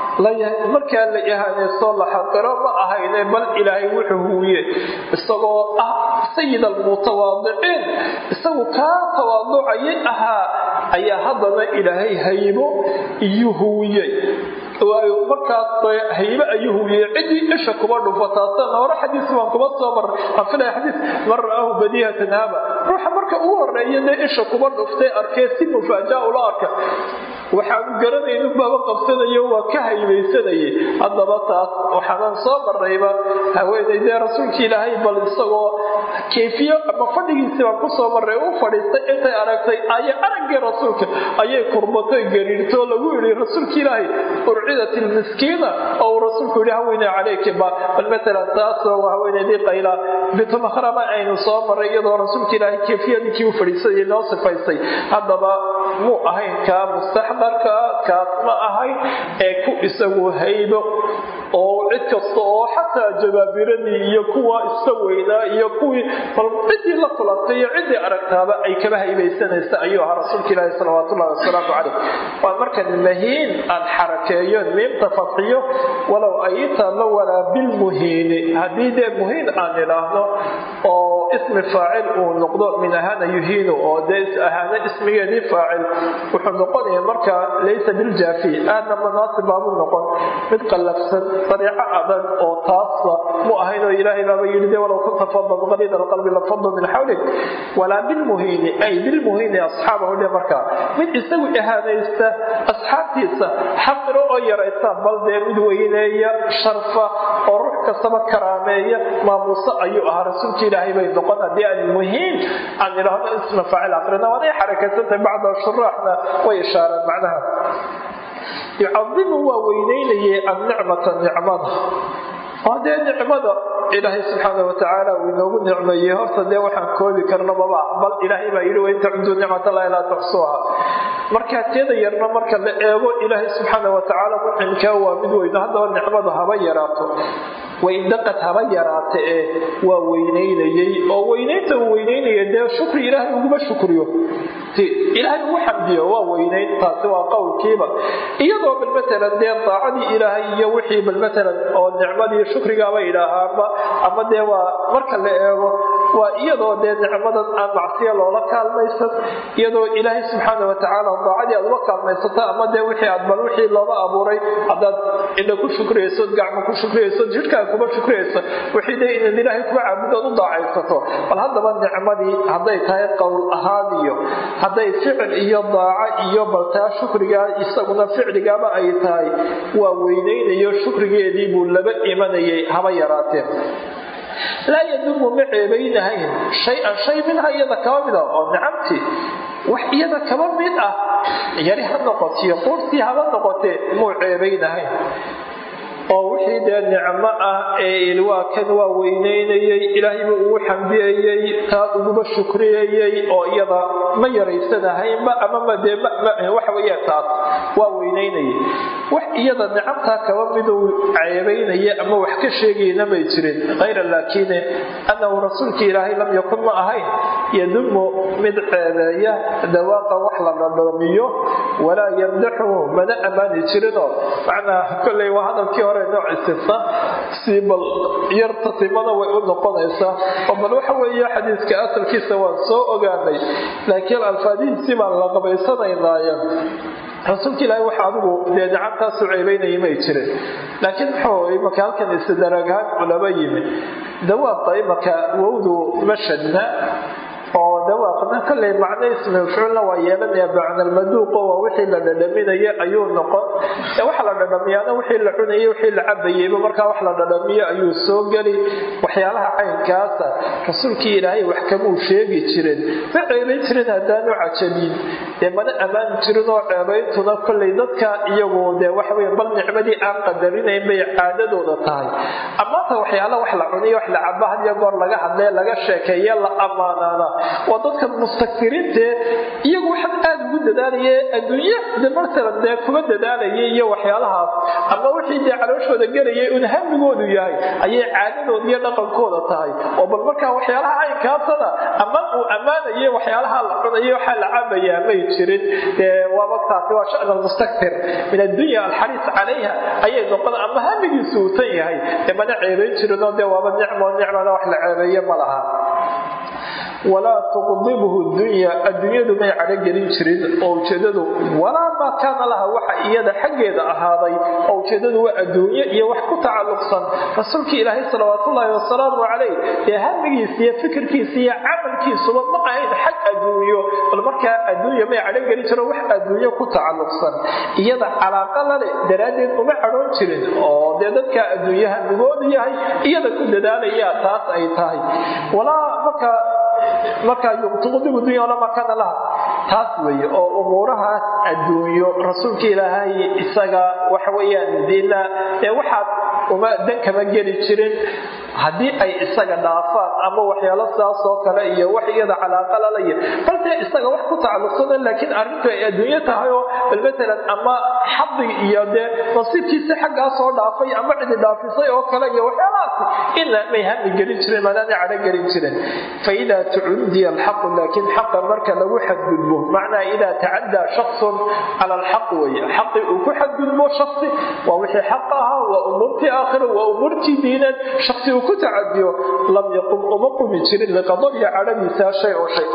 markaa la ihaanaysto la xaqiro ma ahayne bal ilaahay wuxuu huwiye isagoo ah sayid almutawaadiciin isagu kaa tawaaducayay ahaa ayaa haddana ilaahay haybo iyo huwiyey waayo markaas haybe ayuu huwiyey ciddii isha kuba dhufo taasana hore xadiis baan kuba soo maray aan filaya xadiis man ra'aahu badihatan haba ruuxa marka ugu horeeya dee isha kuba dhuftay arkee si mufaaja ula arka waxaanu garanaynu baba qabsanayo waa ka haybaysanayay haddaba taas waxaanan soo marnayba haweenay dee rasuulka ilaahay bal isagoo kayfiyo ama fadhigiisii baan kusoo marray u fadhiistay intay aragtay aya araggii rasuulka ayay kurbatay gariirto lagu yidhi rasuulka ilaahay urcidat ilmiskiina oo uu rasuulku yidhi haweeney calayki ba bal matalan taasoo haweeneydii qayla bitumahrama aynu soo marray iyadoo rasuulka ilaahay kayfiyadiikii u fadhiisayay noo sifaystay haddaba muu ahayn kaa mustaxdarka kaas ma ahayn ee ku isagu haybo oo cid kasta oo xataa jabaabiradii iyo kuwa iska weynaa iyo kuwii bal ciddii la kulantay iyo ciddii aragtaaba ay kaba haybaysanaysa ayuu ahaa rasuulka ilaahi salawaatullahi wasalaamu calayh waa markan mahiin aan xarakeeyo miimta fadxiyo walow aytaama walaa bilmuhiini haddii dee muhiin aan idhaahno oo ismi faacil uu noqdo min ahana yuhiinu oo dee ahaana ismigeedii faacil wuxuu noqonaya markaa laysa biljaafi aadna manaasib baabuu noqon mid qallafsan dariico adag oo taasba mu ahayn oo ilaahay baaba yidhi de walow kunta fadan qaliida alqalbi lafadu min xawlik walaa bilmuhiini ay bilmuhiini asxaabahu dhe markaa mid isagu ihaanaysta asxaabtiisa xaqiro oo yaraysta bal dee mid weyneeya sharfa oo ruux kastaba karaameeya maamuuso ayuu ahaa rasuulka ilaahay bay noqon haddii aan muhiin aan idhaahno isma faacil aqrina waanay xarakaysantahay bacda shuraaxna way ishaareen macnaha yucadimu waa weyneynayay annicmata nicmada oo dee nicmada ilaahay subxaana watacaala uu inoogu nicmeeyey horta dee waxaan koobi karno maba bal ilaahay baa yidhi wain tacuduu nicmatallahi laa tuxsuuha markaa teeda yarna marka la eego ilaahay subxaana watacaala mucimkaa waa mid weyno haddaba nicmadu haba yaraato waindaqad haba yaraata ee waa weynaynayey oo weynaynta uu weynaynaya dee shukri ilaahay uguma shukriyo ilaahay ugu xamdiyo waa weynayn taasi waa qowlkiiba iyadoo bal matalan dee daacadii ilaahay iyo wixii bal matalan oo nicmadii shukrigaaba idhaahaanba ama dee waa marka la eego waa iyadoo dee nicmadan aan macsiya loola kaalmaysan iyadoo ilaahay subxaana watacaala daacadii aad uga kaalmaysato ama dee wixii aad bal wixii looga abuuray haddaad indha ku shukriyayso gacmo ku shukriyayso jidhkaa kuma shukriyayso wixii dee inaad ilaahay kuga caabudood u daacaysato bal haddaba nicmadii hadday tahay qowl ahaan iyo hadday ficil iyo daaco iyo baltaa shukrigaa isaguna ficligaaba ay tahay waa weynaynayo shukrigeedii buu laba imanayay haba yaraateen laa yadumu ma ceebaynahayn shay-an shay minha iyada kaba mid ah oo nicamtii wax iyada kaba mid ah yari ha noqotiyo quurtii haba noqotee muu ceebaynahayn oo wixii dee nicmo ah ee ilwaakan waa weynaynayey ilaahayba ugu xambiyayey taa uguba shukriyayey oo iyada ma yaraysanahaynba amama dee waxa weya taas waa weynaynayay wax iyada nicamtaa kaba miduu ceebaynaya ama wax ka sheegayna may jirin hayra laakine annahu rasuulkii ilaahay lam yakun ma ahayn yadumu mid ceebeeya dawaaqa wax la dhadhoomiyo walaa yamdaxuhu mana ammaani jirinoo macnaa kolley waa hadalkii hore nooc istifta si bal yarta timada way u noqonaysaa oo bal waxa weeye xadiiska asalkiisa waan soo ogaanay laakiin alfaadihiisii baan la qabaysanaynaaye rasuulka ilaahi waxa adigu dee nicamtaasu ceebaynaya may jirin laakiin muxuu imaka halkan istidaraagahaan culaba yimi dawaaqa imaka wowdu mashadna oo dawaaqna kolley macno ismi mafcuulna waa yeelanaya bacnalmaduuqo waa wixii la dhadhaminaya ayuu noqon waxa la dhadhamiyaana wixii la cunayay wixii la cabayeyba markaa wax la dhadhamiyo ayuu soo geli waxyaalaha caynkaasa rasuulkii ilaahay wax kamuu sheegi jirin ma ceebayn jirin haddaanu cajabin dee mana ammaani jirin oo ceebayntuna kolley dadka iyagu dee waxawey bal nicmadii aan qadarinayn bay caadadooda tahay amaanta waxyaala wax la cuniyo wax la caba hadiyo goor laga hadlee laga sheekeeye la ammaanaana waa dadka mustakiriintee iyagu waxaan aada ugu dadaalaya adduunye de matalan dee kuma dadaalayay iyo waxyaalahaas ama wixii dee calooshooda gelayay un hamigoodu yahay ayay caadadooda iyo dhaqankooda tahay oo bal markaa waxyaalaha caynkaasana ama uu ammaanayay waxyaalaha la cunaya waxaa la cabayaa may jirin dee waaba taasi waa shan almustaktir min addunya alxariis calayha ayay noqon ama hamigiisu uu tan yahay dee mana ceebayn jirinoo dee waaba nicmo nicmada wax la ceebeeye ma laha walaa tuqdibhu dunya adduunyadu may cadhogelin jirin oo ujeedadu walaa maa kaana laha waxa iyada xaggeeda ahaaday oo ujeedadu waa adduunye iyo wax ku tacalluqsan rasuulkii ilaahay salawaatullaahi wasalaamu calayh dee hamigiisa iyo fikirkiisa iyo camalkiisuba ma ahayn xag adduunyo bal markaa adduunya may cadhogelin jiro wax adduunyo ku tacalluqsan iyada calaaqa lale daraaddeed uma cadhoon jirin oo dee dadka adduunye hamigoodu yahay iyada ku dadaalaya taas ay tahay walaa marka markaa tuqdibu dunya lama kana laha taas weeye oo umuurahaas adduunyo rasuulka ilaahay isaga waxa weeyaan dina ee waxaad uma dan kama geli jirin haddii ay isaga dhaafaan ama waxyaalo sidaas oo kale iyo wax iyada calaaqa lalaya balse isaga wax ku tacalluqsana laakiin arrintu ay adduunyo tahay oo bal matalan ama xadi iyo dee nasiibkiisi xaggaa soo dhaafay ama cidi dhaafisay oo kale iyo waxyaalahaas ina may hami gelin jirin maadaana cadho gelin jirin fa idaa tucuddiya alxaqu laakiin xaqa marka lagu xadgudbo macnaa idaa tacaddaa shaksun cala alxaq weeye xaqii uu ku xadgudbo shaksi waa wixii xaq ahaa waa umuurtii aakhira waa umuurtii diineed shaksi uu ku tacadiyo lam yaqum uma qumi jirin liqadariya cadhadiisa shay oo shay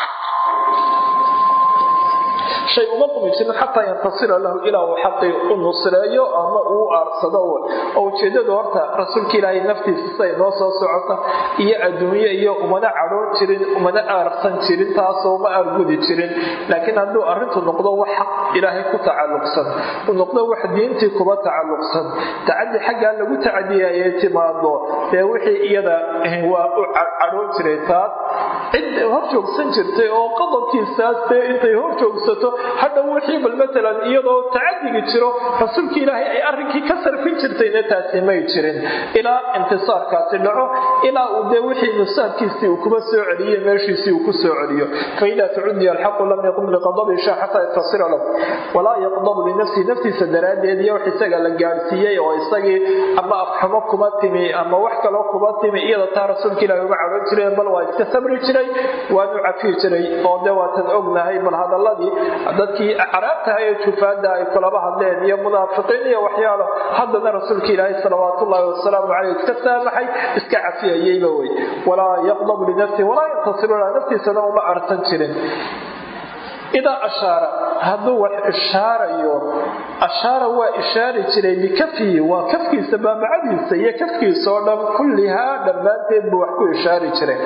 shay uma qumi jirin xataa yantasira lahu ilaa uu xaqii u nusreeyo ama uu aarsado oo ujeedadu horta rasuulka ilaahay naftiisa siday noo soo socota iyo adduunye iyo umana cadhoon jirin umana aarsan jirin taasoo ma aargudi jirin laakiin hadduu arrintu noqdo wax xaq ilaahay ku tacalluqsan uu noqdo wax diintii kuba tacalluqsan tacadi xaggaa lagu tacadiyay ay timaado dee wixii iyada waa u cadhoon jiray taas cid hor joogsan jirtay oo qodobkiisaas dee intay hor joogsato hadhow wixii bal matalan iyadoo tacadigi jiro rasuulka ilaahay ay arrinkii ka sarfin jirtayna taasi may jirin ilaa intisaarkaasi dhaco ilaa uu dee wixii nusaabkiisii uu kuba soo celiyo meeshiisii uu ku soo celiyo faida tucudiya alxaqu lam yaqum liqadabi sha xataa yatasira lahu walaa yaqdabu linafsihi naftiisa daraaddeed iyo wax isaga la gaadhsiiyey oo isagii ama afxumo kuma timi ama wax kaloo kuma timi iyada taa rasuulka ilahi uga caban jireen bal waa iska sabri jiray waanu cafiyi jiray oo dee waatan ognahay bal hadaladii dadkii caraabtaha ee jufaada ay kulaba hadleen iyo munaafiqiin iyo waxyaalo haddana rasuulka ilaahi salawaat ullaahi wasalaamu caleyh iska saamaxay iska cafiyayeyba wey walaa yaqdabu linafsihi walaa yantasiru laha naftiisana uma arsan jirin idaa ashaara hadduu wax ishaarayo ashaara waa ishaari jiray bikafihi waa kafkiisa baabacadiisa iyo kafkiisa oo dhan kullihaa dhammaanteed buu wax ku ishaari jiray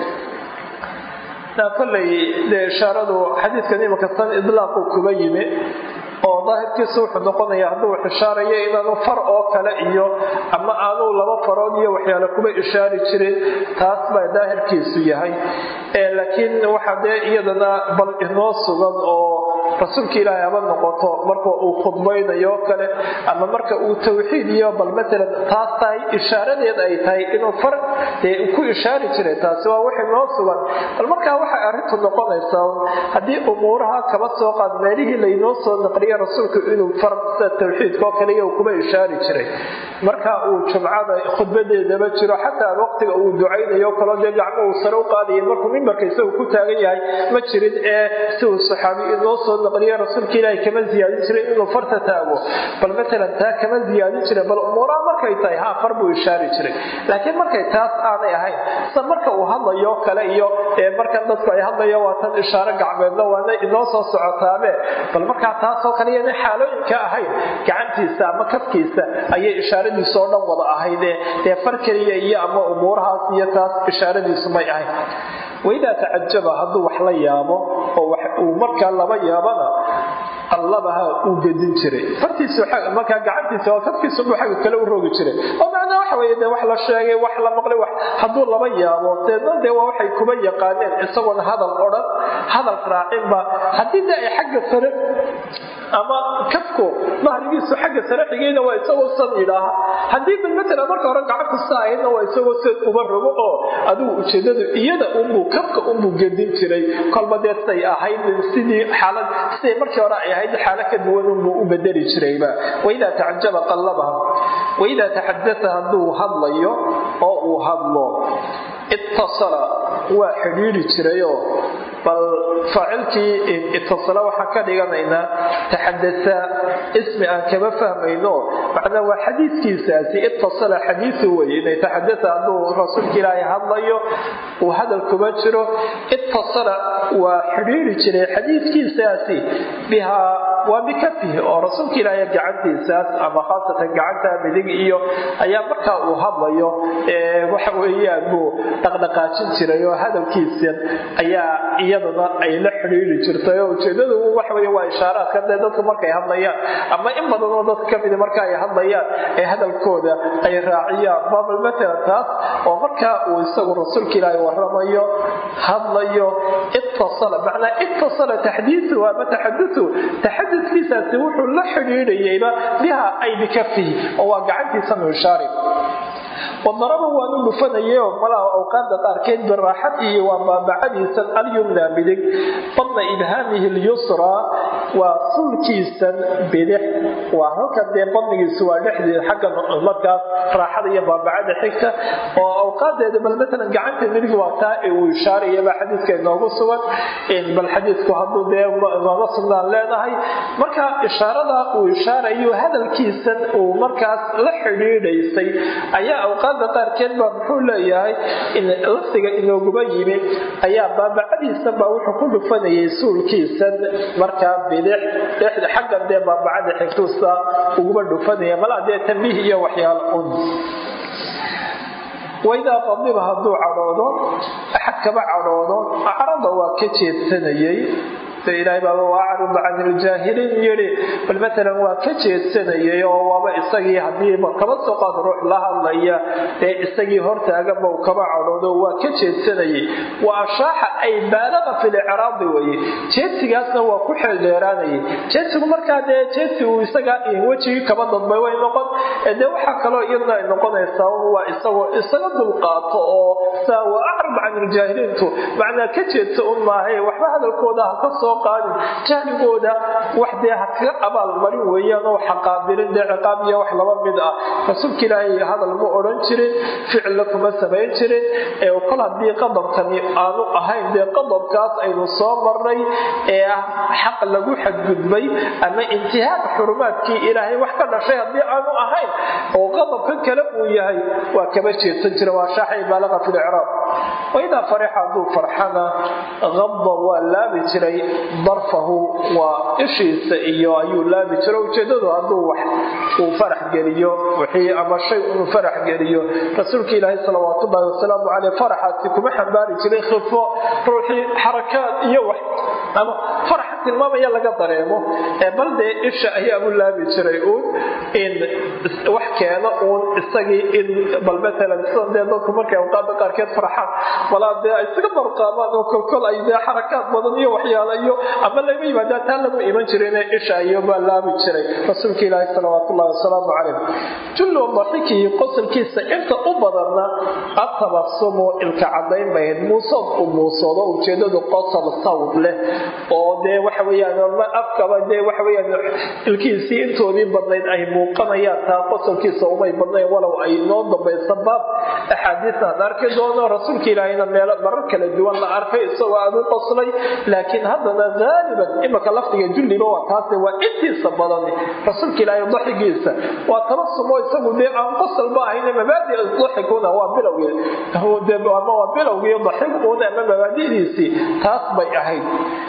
koley dee ishaaradu xadiidkan imanka san idlaaqu kuba yimi oo daahirkiisa wuxuu noqonaya hadduu wax ishaarayo inaanu far oo kale iyo ama aanu laba farood iyo waxyaale kuba ishaari jirin taas baa daahirkiisu yahay laakiin waxaa dee iyadana bal inoo sugan oo rasuulka ilaahay haba noqoto marka uu khudbaynayo o kale ama marka uu tawxiid iyo bal matalan taas tahay ishaaradeed ay tahay inuu far dee ku ishaari jiray taasi waa wax inoo sugan bal markaa waxay arrintu noqonaysaa haddii umuuraha kaba soo qaad meelihii laynoo soo naqliya rasuulku inuu far sida tawxiidka oo kale iyo kuba ishaari jiray marka uu jumcada khudbadeedaba jiro xataa waqtiga uu ducaynayo kaloo dee gacmo uu sare u qaadaya markuu mimbarka isagu ku taagan yahay ma jirin ee si uu saxaabi inoo soo naqliya rasuulka ilaahay kama ziyaadin jiray inuu farta taago bal matalan taa kama ziyaadin jiray bal umuuraha markay tahay haa far buu ishaari jiray laakiin markay taas aanay ahayn sida marka uu hadlayo kale iyo markan dadku ay hadlayo waa tan ishaaro gacmeedna waana inoo soo socotaabe bal markaa taasoo kale iyana xaalooyinka ahayn gacantiisa ama kafkiisa ayay ishaaradiisu oo dhan wada ahaydee dee far keliya iyo ama umuurahaas iyo taas ishaaradiisu may ahayn waidaa tacajaba hadduu wax la yaabo oo uu markaa laba yaabana qallabaha uu gedin jiray fartiisu markaa gacantiisa oo kafkiisubuu xagga kale u rogi jiray oo macnaa waxa weye dee wax la sheegay wax la maqlay wax hadduu laba yaabo deedna dee waa waxay kuba yaqaaneen isagoona hadal odhan hadal raacinba haddii dee ay xagga sare ama kafku dahrigiisu xagga sare xigayna waa isagoo san yidhaaha haddii bal matala marka hore gacanta sa ahaydna waa isagoo sad uba rogo oo adigu ujeedadu iyada unbuu kafka unbuu gedin jiray kolba dee say ahayd sidii xaalad siday markii hore ay ahayd xaalo ka duwan unbuu u bedeli jirayba waidaa tacajaba qallabaha waidaa taxadata hadduu hadlayo oo uu hadlo ittasala waa xidhiiri jirayoo bal faacilkii itasala waxaan ka dhiganaynaa taxadataa ismi aan kama fahmayno macnaa waa xadiidkiisaasi itasala xadiiu weye inay taxadata hadduu rasuulka ilaahay hadlayo uu hadal kuma jiro itasala waa xidhiiri jiray xadiidkiisaasi bihaa waa bikafihi oo rasuulka ilaahay gacantiisaas ama khaasatan gacanta midig iyo ayaa markaa uu hadlayo waxa weeyaan buu dhaqdhaqaajin jiray oo hadalkiisa ayaa iyadana ay la xidhiiri jirtay oo ujeedadu waxa wey waa ishaaraadka dee dadku markay hadlayaan ama in badan oo dadka kamida marka ay hadlayaan ee hadalkooda ay raaciyaan babal matalan taas oo markaa uu isagu rasuulka ilaahay waramayo hadlayo ittasala macnaa ittasala taxdiiu ama taxadutu taxadudkiisaasi wuxuu la xidhiidhayayba biha ay bikafihi oo waa gacantiisa mishaari wadaraba waanu dhufanayao malaha awqaada qaarkeed biraaxad iyo waa baabacadiisan alyumna midig badna ibhaamihi lyusraa waa sulkiisan bidix waa halka dee badnigiisu waa dhexdeeda xagga markaas raaxada iyo baabacada xigta oo awqaadeeda bal matalan gacanta midig waa taa ee uu ishaarayaba xadiidka inoogu sugan bal xadiidku hadduu dee nooga sugnaan leenahay marka ishaarada uu ishaarayo hadalkiisan uu markaas la xidhiidhaysay ayaa awqaada qaarkeed baa muxuu leeyahay lafdiga inooguba yimi ayaa baabacadiisan baa wuxuu ku dhufanayay suulkiisan markaa bidix dhexda xaggan dee baabacada xigtuusa uguba dhufanaya malaa dee tambiih iyo waxyaala un waidaa qadiba hadduu cadhoodo axad kaba cadhoodo acrada waa ka jeedsanayay de ilaahay baaba waacrid can iljaahiliin yidhi bal matalan waa ka jeedsanayay oo waaba isagii hadiiba kaba soo qaad ruux la hadlaya dee isagii hortaaganba uu kaba cadhoodo waa ka jeedsanayay wa ashaaxa ay baalaqa fi licraadi weye jeedsigaasna waa ku xeeldheeraanayay jeedsigu markaa dee jeedsi uu isaga wejigii kaba dadbay way noqon dee waxaa kaloo iyaduna ay noqonaysaa waa isagoo isaga dulqaato oo saa wa acrab can iljaahiliintu macnaa ka jeedsa un maahay waxba hadalkooda ha ka soo qaadin jahligooda wax dee ha kaga abaalmarin weeyaan oo xaqaabilin dee ciqaab iyo wax laba mid ah rasuulka ilaahay hadal ma odhan jirin ficilla kuma samayn jirin ee kol haddii qadabkani aanu ahayn dee qadabkaas aynu soo marnay ee ah xaq lagu xadgudbay ama intihaak xurumaadkii ilaahay wax ka dhashay haddii aanu ahayn oo qadabkan kale uu yahay waa kaba jeedsan jira waa shaaxay baalaqa fi licraab waidaa farixa hadduu farxana qadba waa laabi jiray darfahu waa ishiisa iyo ayuu laabi jiro ujeedadu hadduu wax uu farax geliyo wixii ama shay uu farax geliyo rasuulka ilaahay salawaat ullahi wasalaamu caleyh faraxaasi kuma xambaari jiray khifo ruuxii xarakaad iyo wax ama faraxa tilmaamaya laga dareemo ee bal dee isha ayaa u laabi jiray uun in wax keeno uun isagii in bal matalan sida dee dadku markay awqaada qaarkeed farxaan walaa dee ay isaga barqaamaan oo kolkol ay dee xarakaad badan iyo waxyaala iyo ama laga yimaadaa taa lagu iman jirayne isha iyo baa laabi jiray rasuulka ilaahi salawaat ullahi wasalaamu calayh jullu daxikii qosolkiisa inta u badanna atabasumu ilka cadayn bayd muusood u muusoodo ujeedadu qosol sawd leh oo dee waxa weyaan ma afkaba dee waxa weyaan ilkiisii intoodii badnayd ay muuqanayaan taa qosolkiisa umay badnayn walow ay noo dambaysa baab axaadiista ad arki doono rasuulka ilaahayna meelo marar kala duwan la arkay isagoo aad u qoslay laakiin haddana haaliban imaka lafdiga julliba waa taase waa intiisa badan rasuulka ilaahay daxigiisa waa tabasumo isagu dee aan qosalba ahayn mabaadi daxiguna waa bilowgii ama waa bilowgii daxiguna ama mabaadidiisii taas bay ahayd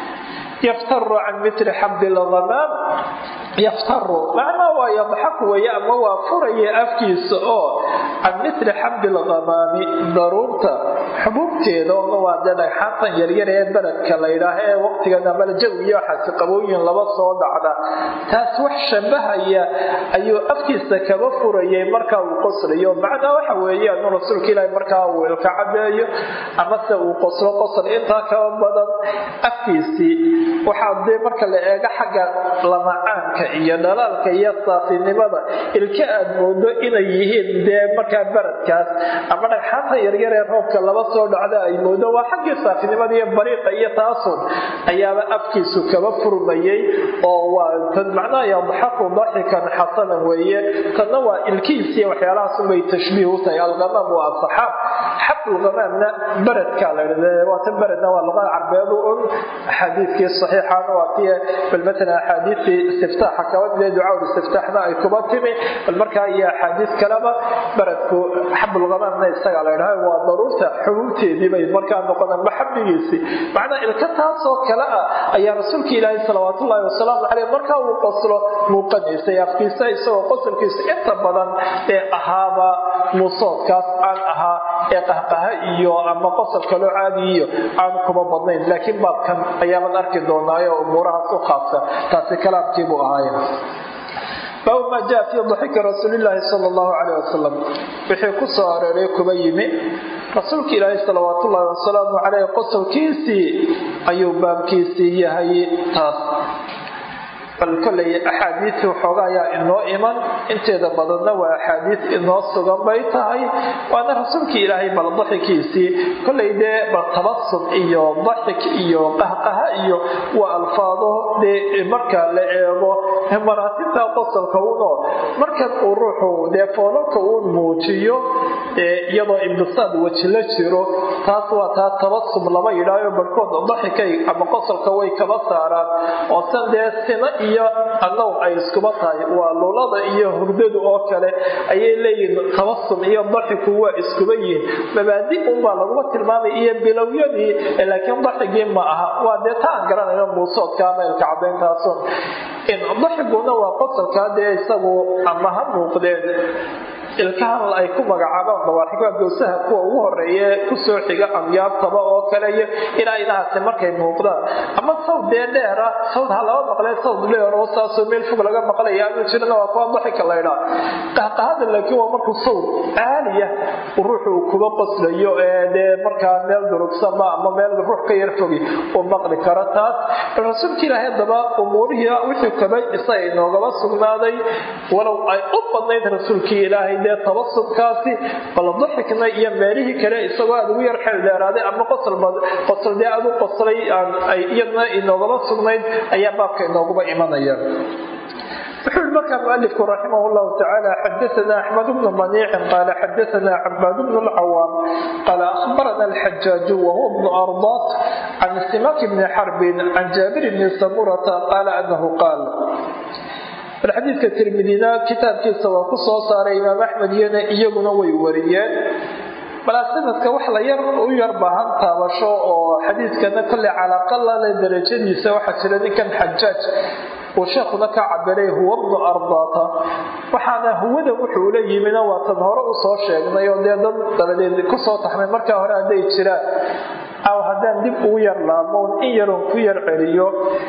yaftaru can mitli xabdi lghamaam yaftaru macnaa waa yadxaku weeye ama waa furaya afkiisa oo can mitli xabdi lghamaami daruurta xubuubteeda oona waa dee dhagxaantan yaryar ee beledka laydhaah ee waqtigan amala jawiyo waxaasi qabooyin laba soo dhacda taas wax shabahaya ayuu afkiisa kaba furayay markaa uu qoslayo macnaa waxa weeyaan rasuulka ilaahi markaa uu ilka cadeeyo amase uu qoslo qosl intaa kaba badan afkiisii waxaa dee marka la eego xagga lamacaanka iyo dhalaalka iyo saafinimada ilka aad moodo inay yihiin dee markaa baradkaas ama dhagxaanta yaryar ee roobka laba soo dhacda ay moodo waa xaggii saafinimada iyo bariiqa iyo taasun ayaaba afkiisu kaba furmayay oo waa tan macnaha yadxaku daxikan xasanan weeye tanna waa ilkiisiiy waxyaalahaasubay tashbiih u tahay alghamaam waa asaxaab xabulghamaamna baradka la waa tan baradna waa luqada carbeedu un xadiidkii saxiixana waa tii bal matalan axaadiistii istiftaaxa kaba mide ducaa istiftaaxna ay kuba timi bal markaa iyo axaadiis kaleba baradku xabulghamaamna isaga la ydhaha waa daruurta xubuubteedii bay markaa noqonaan maxabigiisii macnaa ilka taasoo kale ah ayaa rasuulka ilaahi salawaat ullaahi wasalaamu caleyh markaa uu qoslo muuqanaysay afkiisa isagoo qosolkiisa inta badan ee ahaaba muusoodkaas aan ahaa ee qahqaha iyo ama qosol kaloo caadi iyo aan kuba badnayn laakiin baabkan ayaaban arki doonaayo umuurahaas u khaasa taasi kalaamkiibuu ahaaye baabu maa jaa fii daxiki rasuulilaahi sala allahu caleyh wasalam wixii ku soo areeray kuba yimi rasuulka ilaahi salawaat ullaahi wasalaamu caleyh qosolkiisii ayuu baabkiisii yahay taas bal kolay axaadiis waxooga ayaa inoo iman inteeda badanna waa axaadiis inoo sugan bay tahay waana rasuulkii ilaahay bal daxikiisii kolay dee bal tabasum iyo daxik iyo qahqaha iyo waa alfaado dee marka la eego maraatibta qosolka uno markan uu ruuxu dee foolalka uu muujiyo iyadoo imbisaad weji la jiro taas waa taa tabasum lama yidhaayo barhkood daxikay ama qosolka way kaba saaraan oo san dee sina iyo annaw ay iskuba tahay waa lulada iyo hurdadu oo kale ayay leeyihiin tabasum iyo daxiku waa iskuba yihiin mabaadi unbaa laguma tilmaamay iyo bilowyadii laakiin daxigii ma aha waa dee ta aan garanayno muusoodka ama ilka cadayntaasun daxiguna waa qosolkaa dee isagu ama ha muuqdeen ilkahan ay ku magacaabaan dawaaxiga gowsaha kuwa ugu horeeye kusoo xiga amyaabtaba oo kale iyo ilaa inahaasi markay muuqdaan ama sawd dee dheera sawd ha laba maqlee sawd dheer oo saasoo meel fog laga maqlaya aanu jirana waa kuwa daxika laydhaa qahqahada laakiin waa markuu sawd caaliya ruuxu uu kuba qoslayo ee dee markaa meel durugsama ama meel ruux ka yar fogi uu maqli karo taas bal rasuulka ilaahay haddaba umuurihii wixii kabay isaga inoogaba sugnaaday walow ay u badnayd rasuulkii ilaahay dee tabasubkaasi bal daxikna iyo meelihii kale isagoo aad ugu yar xeel dheeraaday ama qosol dee aad u qoslay ay iyadna inoogaba sugnayd ayaa baabka inooguba imanaya wuxuu yihi markaa mualifku raximah llahu tacaala xadaana axmed bnu maniicin qaala xadaana cabaad bnu lcawaam qaala ahbarana alxajaaju wahuwa bnu ardat can simak bni xarbin can jaabir bni samurata qaala anahu qaal bal xadiidka tirmidina kitaabkiisa waa ku soo saaray imaam axmed iyana iyaguna way wariyeen balaa sanadka wax la yar u yar baahan taabasho oo xadiidkana kolley calaqalale darajadiisa waxaa jira ninkan xajaaj uu sheekhuna ka cabiray huwa bnu ardaata waxaana huwada wuxuu la yimina waatan hore usoo sheegnay oo dee dad dabadeed kusoo taxmay markaa hore hadday jiraan aw haddaan dib ugu yar laamoon in yaroon ku yar celiyo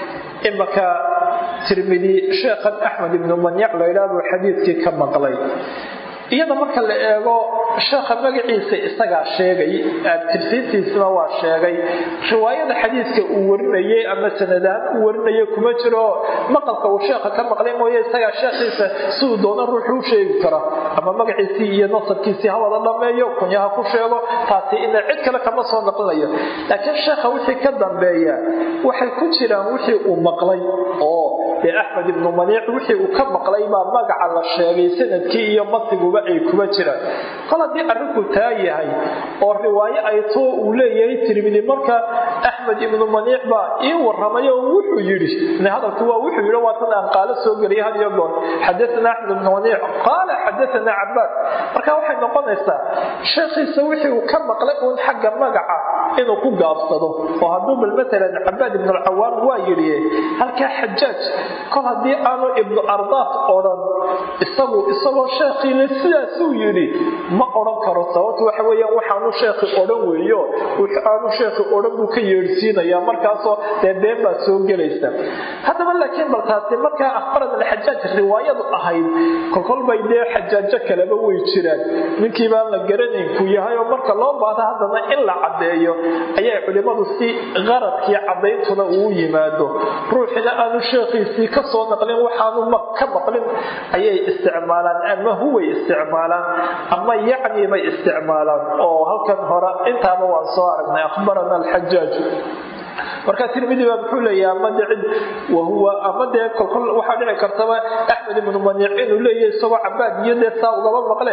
imaka tirmidi sheekhan axmed ibnu manyac laydhaah buu xadiidkii ka maqlay iyada marka la eego sheekha magaciisa isagaa sheegay tirsiintiisna waa sheegay riwaayada xadiidka uu warinayay ama sanadahaan uu warinaya kuma jiro maqalka uu sheekha ka maqlay mooye isagaa sheekhiisa siduu doona ruuxu u sheegi kara ama magaciisii iyo nasabkiisii hawada dhameeyo kunyaha ku sheego taasi ina cid kale kama soo naqlinayo laakiin sheekha wixii ka dambeeya waxay ku jiraan wixii uu maqlay oo dee axmed ibnu maniic wixii uu ka maqlay baa magaca la sheegay sanadkii iyo matiguba ay kuma jiraan kol haddii arrinku taa yahay oo riwaayo ay too uu leeyahay tirmidi marka axmed ibnu maniic baa ii waramay oo wuxuu yidhi hadalku waa wuxuu yidhi waa tan aan qaalo soo geliyay had iyo goor xadaana axmed ibnu maniic qaala xadaana cabaad marka waxay noqonaysaa sheekhiisa wixii uu ka maqlay uun xagga magaca inuu ku gaabsado oo hadduu bal matalan cabaad ibnu alcawaam waa yidhi halkaa xajaaj kol haddii aanu ibnu ardaat odhan isagu isagoo sheekhiile sidaasuu yidhi ma odhan karo sababtu waxa weeyaan waxaanu sheekhi odhan weeyo aanu sheekhi odhan buu ka yeedhsiinayaa markaasoo dee been baa soo gelaysa haddaba laakiin bal taasi markaa akhbarad alxajaaj riwaayadu ahayd kolkolbay dee xajaajo kaleba way jiraan ninkii baan la garanayn ku yahay oo marka loo baahdo haddana in la caddeeyo ayay culimmadu si qaradkii caddayntuna uu yimaado ruuxina aanu sheekhiisii ka soo naqlin waxaanu ka maqlin ayay isticmaalaan ama huway isticmaalaan ama yacni bay isticmaalaan oo halkan hore intaaba waan soo aragnay akhbarana alxajaaju marka tirmidi baa muxuu leeyahay ama de cid wahuwa ama dee kolkol waxaa dhici kartaba axmed ibnu maniic inuu leeyahay isagoo cabaad iyo dee saa ugaba maqle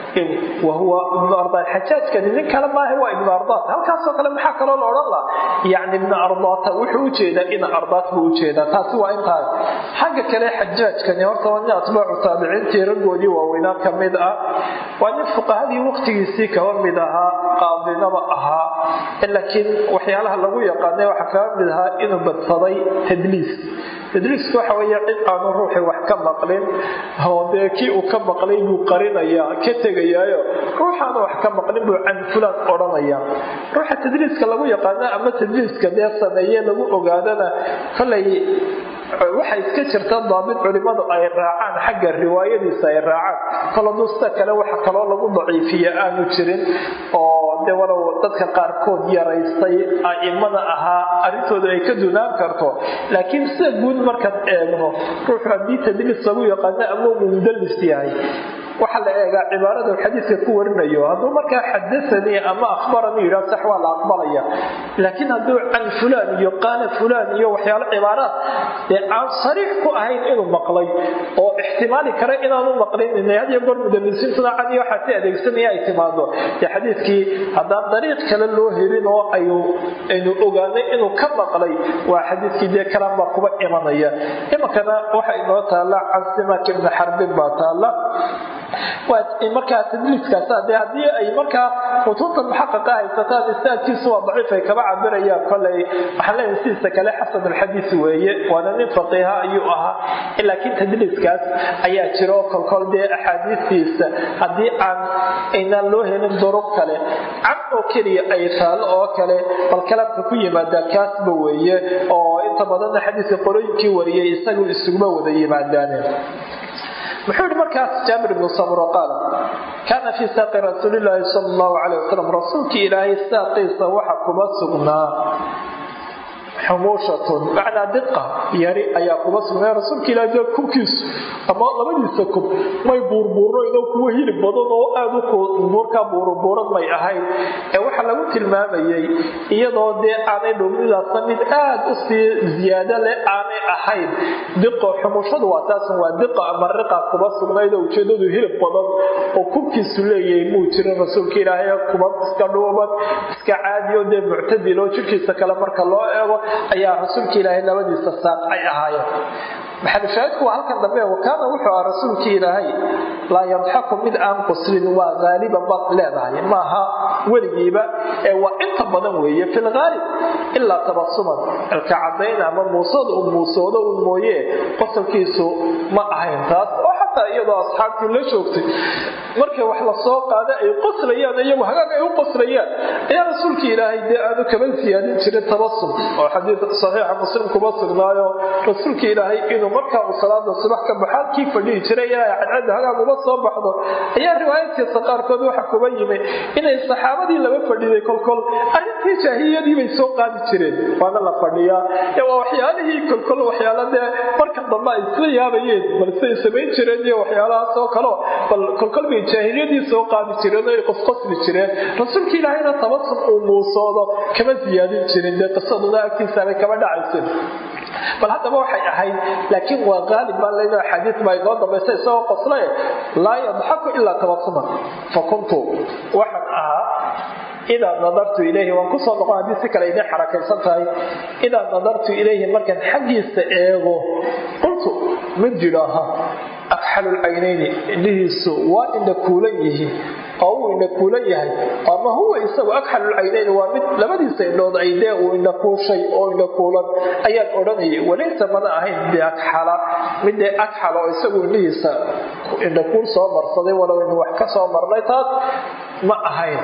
wahuwa ibnu ardaat xajaajkani nin kale maaha waa ibnu ardaat halkaasoo kale maxaa kaloo la odhan laha yacni ibnu ardaata wuxuu ujeedaa ina ardaat buu ujeedaa taasi waa intaas xagga kale xajaajkani horta waa nin atbaacu taabiciintii raggoodii waaweynaa ka mid ah waa nin fuqahadii waqtigiisii kaba mid ahaa qaadinaba ahaa laakiin waxyaalaha lagu yaqaanay waxaa kaga mid ahaa inuu badsaday tadliis tadliisku waxa weeye cid aanu ruuxii wax ka maqlin oo dee kii uu ka maqlay buu qarinayaa ka tegayaayo ruuxaanu wax ka maqlin buu can fulaan odhanayaa ruuxa tadliiska lagu yaqaana ama tadliiska dee sameeye lagu ogaadana kolay waxaa iska jirta daabid culimmadu ay raacaan xagga riwaayadiisa ay raacaan kolodusta kale waxa kaloo lagu daciifiya aanu jirin oo de walow dadka qaarkood yaraystay a'imada ahaa arrintooda ay ka dunaan karto laakiin sida guud markaad eegno ruuxu haddii tadliis lagu yaqaano ama uu mudallis yahay waxaa la eegaa cibaarada xadiiska ku warinayo hadduu markaa xadaanii ama akhbaranii yidhah sax waa la aqbalaya laakiin hadduu can fulaan iyo qaala fulaan iyo waxyaalo cibaaraad dee aan sariix ku ahayn inuu maqlay oo ixtimaali kara inaanu maqlin had iyo goor mudalisiintuna can iyo waxaa si adeegsanaya ay timaado dee xadiidkii haddaan dariiq kale loo helin oo aynu ogaanay inuu ka maqlay waa xadiidkii dee kalaan baa kuba imanaya iminkana waxa inoo taalla can simak ibni xarbin baa taalla markaa tadliiskaas de haddii ay markaa mutuunta muxaqaqa haysataan istaadkiisu waa daciif ay kaba cabirayaan koley waxaan leeyahay sidiisa kale xasan alxadiis weeye waana nin faqiiha ayuu ahaa laakiin tadliiskaas ayaa jiro kolkol dee axaadiistiisa haddii aan aynaan loo helin duruq kale cad oo keliya ay taalo oo kale bal kalamka ku yimaada kaasba weeye oo inta badanna xadiiska qorooyinkii wariyay isagu isuguma wada yimaadaaneen muxuu yihi markaas jaabir ibnu samro qaal kaana fii saaqi rasuulilaahi sal allahu calay wasalam rasuulkii ilaahay saaqiisa waxa kuma sugnaa xumuushatun macnaa diqa yari ayaa kuma sugnaa rasuulka ilahay dee kubkiisu ama labadiisa kub may buurbuurnaynoo kuwa hilib badan oo aad u buurkaa buurbuuran may ahayn ee waxaa lagu tilmaamayay iyadoo dee aanay dhowmidaasna mid aad u sii ziyaado leh aanay ahayn diqo xumuushadu waa taasan waa diqa ama riqa kuma sugnayd oo ujeedadu hilib badan oo kubkiisu leeyahay muu jirin rasuulka ilaahay kuba iska dhuuban iska caadiyo dee muctadil oo jirkiisa kale marka loo eego ayaa rasuulka ilaahay labadiisa saaq ay ahaayeen maxalushaahidku waa halkan dambe wakaana wuxuu aha rasuulkii ilaahay laa yadxaku mid aan quslin waa haaliban baad leedahay maaha weligiiba ee waa inta badan weeye fi lhaalib ilaa tabasuman ilka cadayn ama muusada u muusoodo un mooye qosolkiisu ma ahayn taas oo xataa iyadoo asxaabtii la joogtay markay wax lasoo qaada ay qoslayaan iyagu hagaag ay u qoslayaan ayaa rasuulka ilaahay dee aanu kaba siyaadin jirin tabasum oo xadiid saxiixa muslim kuma sugnaayo rasuulka ilaahay inuu markaa uu salaada subax ka baxo halkii fadhihi jiray ilaa cadcadda hagaag uma soo baxdo ayaa riwaayadkiisa qaarkood waxa kuba yimi inay saxaabadii laba fadhiday kolkol arrintii jaahiliyadii bay soo qaadi jireen waana la fadhiyaa waa waxyaalihii kolkol waxyaala dee marka dambe ay isla yaabayeen balse ay samayn jireen iyo waxyaalahaas oo kaleo bal kolkol bay jaahiliyadii soo qaadi jireen oo ay qosqosli jireen rasuulka ilaahayna tabasum uu muusoodo kama siyaadin jirin dee qisaduna agtiisaabay kama dhacaysin bal haddaba waxay ahayd laakiin waa qaalib baa leedo axaadiis baa inoo dambaysa isagoo qoslaye laa yadxaku ilaa tabasuman fa kuntu waxaan ahaa idaa nadartu ilayhi waan kusoo noqon haddii si kale idin xarakaysan tahay idaa nadartu ilayhi markaan xaggiisa eego qultu mid jidhaaha akxalulcaynayni indhihiisu waa indha kuulan yihiin oo uu indha kuulan yahay ama huwa isagu akxalulcaynayni waa mid labadiisa indhood ay dee uu indha kuushay oo indha kuulan ayaan odhanayay walaysa mana ahayn biakxala mid dee akxala oo isagu indhihiisa indha kuul soo marsaday walow inu wax ka soo marnay taas ma ahayn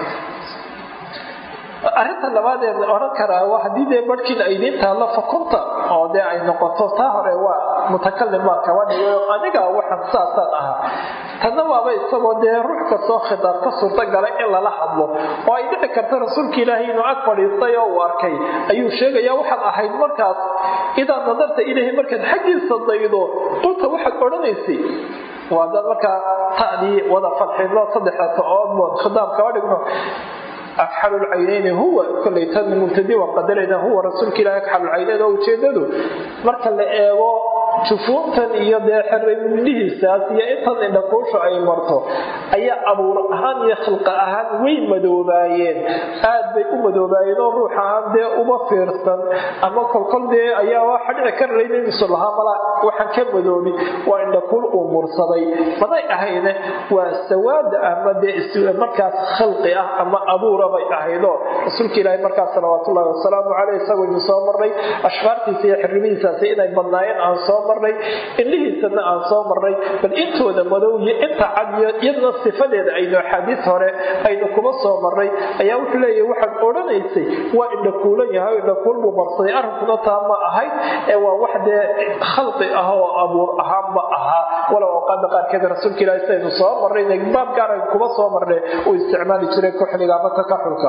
arrinta labaadee odhan karaa haddii dee barhkiina ay idiin taallo fakunta oo dee ay noqoto taa hore waa mutakalim baan kaba dhigayo aniga waxaan saasaan ahaa tanna waaba isagoo dee ruux kastoo khitaab ka suurtagalay in lala hadlo oo ay dhici karta rasuulka ilaahay inuu ag fadhiistay oo uu arkay ayuu sheegaya waxaad ahayd markaas idaa nadarta ilaahi markaad xaggiisa daydo qulta waxaad odhanaysay waa dad markaa ta'dii wada fadxino saddexda ta-oodmood khitaab kaba dhigno akxalu lcaynayni huwa kolay tan mubtadi waan qadarayna huwa rasuulka ilahi akxalu lcaynayn oo ujeedadu marka la eego jufuuntan iyo dee xerraymidhihiisaas iyo intan indhakuusha ay marto ayaa abuur ahaan iyo khilqa ahaan way madoobaayeen aad bay u madoobaayeen oo ruux ahaan dee uma fiirsan ama kolkol dee ayaa waxa dhici karlayna inuusan lahaa mala waxaan ka madoobi waa indhakuul uu mursaday maday ahayne waa sawaada ama dee markaas khalqi ah ama abuura bay ahaydoo rasuulka ilaahi markaas salawaatullahi wasalaamu caleyh isagoo idin soo marnay ashfaartiisa iyo xirrimihiisaasi inay badnaayeen aan soo marnay indhihiisana aan soo marnay bal intooda madow iyo inta cad iyo iyadna sifadeeda aynu axaadiis hore aynu kuma soo marnay ayaa wuxuu leeyahay waxaad odhanaysay waa indhakuulan yahay oo indhakuul buu marsaday arrinkuna taa ma ahayd ee waa wax dee khalqi ah oo abuur ahaanba ahaa walow awqaada qaarkeed rasuulka ilaahi sidaynu soo marnay baab gaara kuma soo marnay uu isticmaali jiray kuxliga ama takaxulka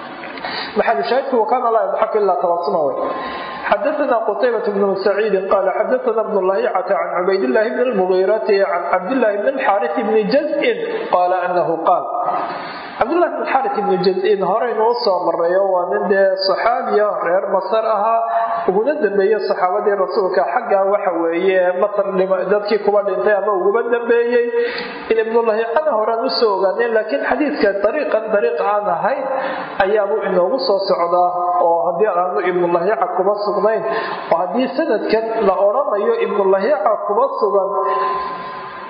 maxalu shaahidku wakaana laa yadxaku ilaa tabasuma wey xadaثna qtaybaة bn سacيidi qala xadaثna bn lahicة can cubaydالlahi bn اlmugiirati can cabdالlahi bn اxاariث bni jazءin qala anahu qaal cabdulahi bn xarit ibni jaz-in horeynu u soo marayo waa nin dee saxaabiya reer masar ahaa uguna dambeeye saxaabadii rasuulka xagga waxa weeye masar dadkii kuba dhintay ama uguba dambeeyey in ibnulahicana horaan usoo ogaaneen laakiin xadiidka dariiqan dariiq aan ahayn ayaabuu inoogu soo socdaa oo haddii aanu ibnulahica kuba sugnayn oo haddii sanadkan la odhanayo ibnulahica kuba sugan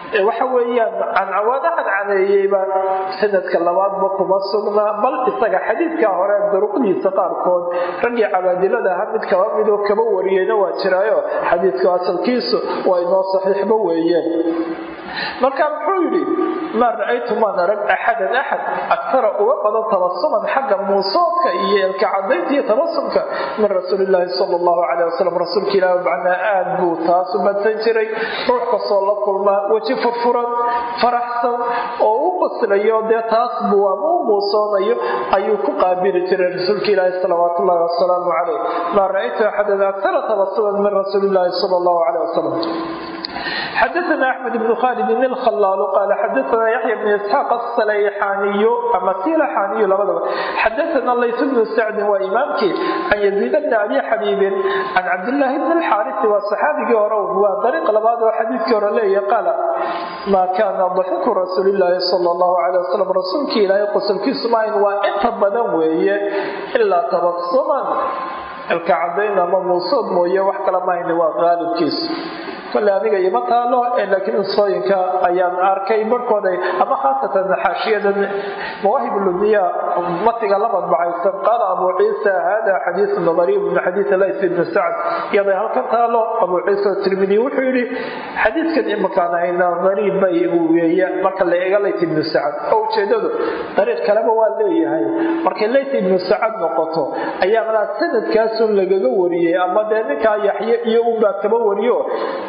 waxa weeyaan cancawaada cadcadeeyeyba sanadka labaadba kuma sugnaa bal isaga xadiidka hore duruqdiisa qaarkood raggii cabaadilada aha mid kaba midoo kaba wariyeyna waa jiraayo xadiidku asalkiisu waa inoo saxiixba weeyeen marka muxuu yidhi maa ra-aytu maan arag axadan axad agtara uga badan tabasuman xagga muusoodka iyo elka cadaynta iyo tabasumka min rasuulilaahi sal allahu caleyh wasalam rasuulka ilaah macnaa aad buu taas u badsan jiray ruux kastoo la kulmaa weji furfuran faraxsan oo u baslayo dee taas buu ama u muusoonayo ayuu ku qaabili jiray rasuulka ilaahi salawaat ullahi wasalaamu caleyh maa ra-aytu axadan agtara tabasuman min rasuulilaahi sal allahu caleyh wasalam xadaana axmed bn khalid ilkhalaal qaala xadaana yaxya bn isxaaq asalayxaaniyu ama silaxaaniyu labadaba xadaana lays bnu sacdin waa imaamkii can yaziid bni abi xabiibin can cabdillaahi bni alxaarisi waa saxaabigii hore waa dariiq labaad oo xadiidkii hore leeya qaala maa kaana daxiku rasuulilaahi sala allahu calay wasalam rasuulkii ilaahay qosolkiisu maayn waa inta badan weeye ilaa tabasuman ilka cadayn ama muusood mooye wax kala mahayna waa qaalibkiisu kole aniga ima taalo laakiin usooyinka ayaan arkay barhkooda ama khaasatan xaashiyada mawaahib lumiya matiga la madbacaysan qaala abu ciisa hada xadiisun gariib min xadiisi lays ibni sacd iyaday halkan taalo abu ciisa tirmidi wuxuu yidhi xadiidkan imakaan hayna gariib bay weeye marka la eega lays ibnu sacd oo ujeedadu dariiq kaleba waa leeyahay markay lays ibnu sacad noqoto ayaa malaa sanadkaasun lagaga wariyey ama dee ninkaa yaxye iyo unbaa kaba wariyo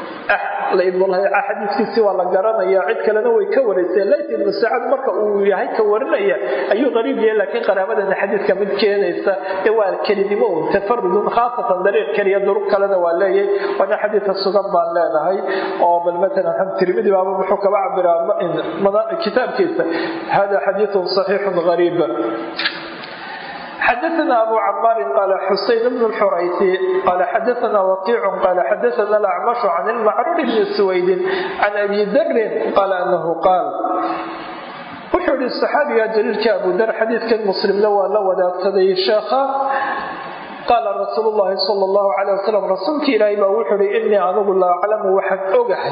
xadiiskiisi waa la garanaya cid kalena way ka waraysay lays ibnu sacad marka uu yahay ka warinaya ayuu qariib yahay laakiin qaraabadana xadiidka mid keenaysa ee waa kelinimo un tafarudun khaasatan dariiq keliya duruq kalena waa leeyahay waana xadiidka sugan baan leenahay oo bal matalan xam tirmidi baaba muxuu kaba cabiraa kitaabkiisa hada xadiidun saxiixun gariib xadaana abu camaari qaala xuseyn bn xuraysi qaala xadaana waqiic qaala xadaana alacmashu can ilmacruur bni suwaydin can abi darin qaala anahu qaal wuxuu yihi saxaabiga jaliilka abu dar xadiidkan muslimna waa la wadaagsaday sheekha qaala rasuul llahi sal llahu calay wasalam rasuulka ilaahay baa wuxuu ihi inii anigu la aclamu waxaan ogahay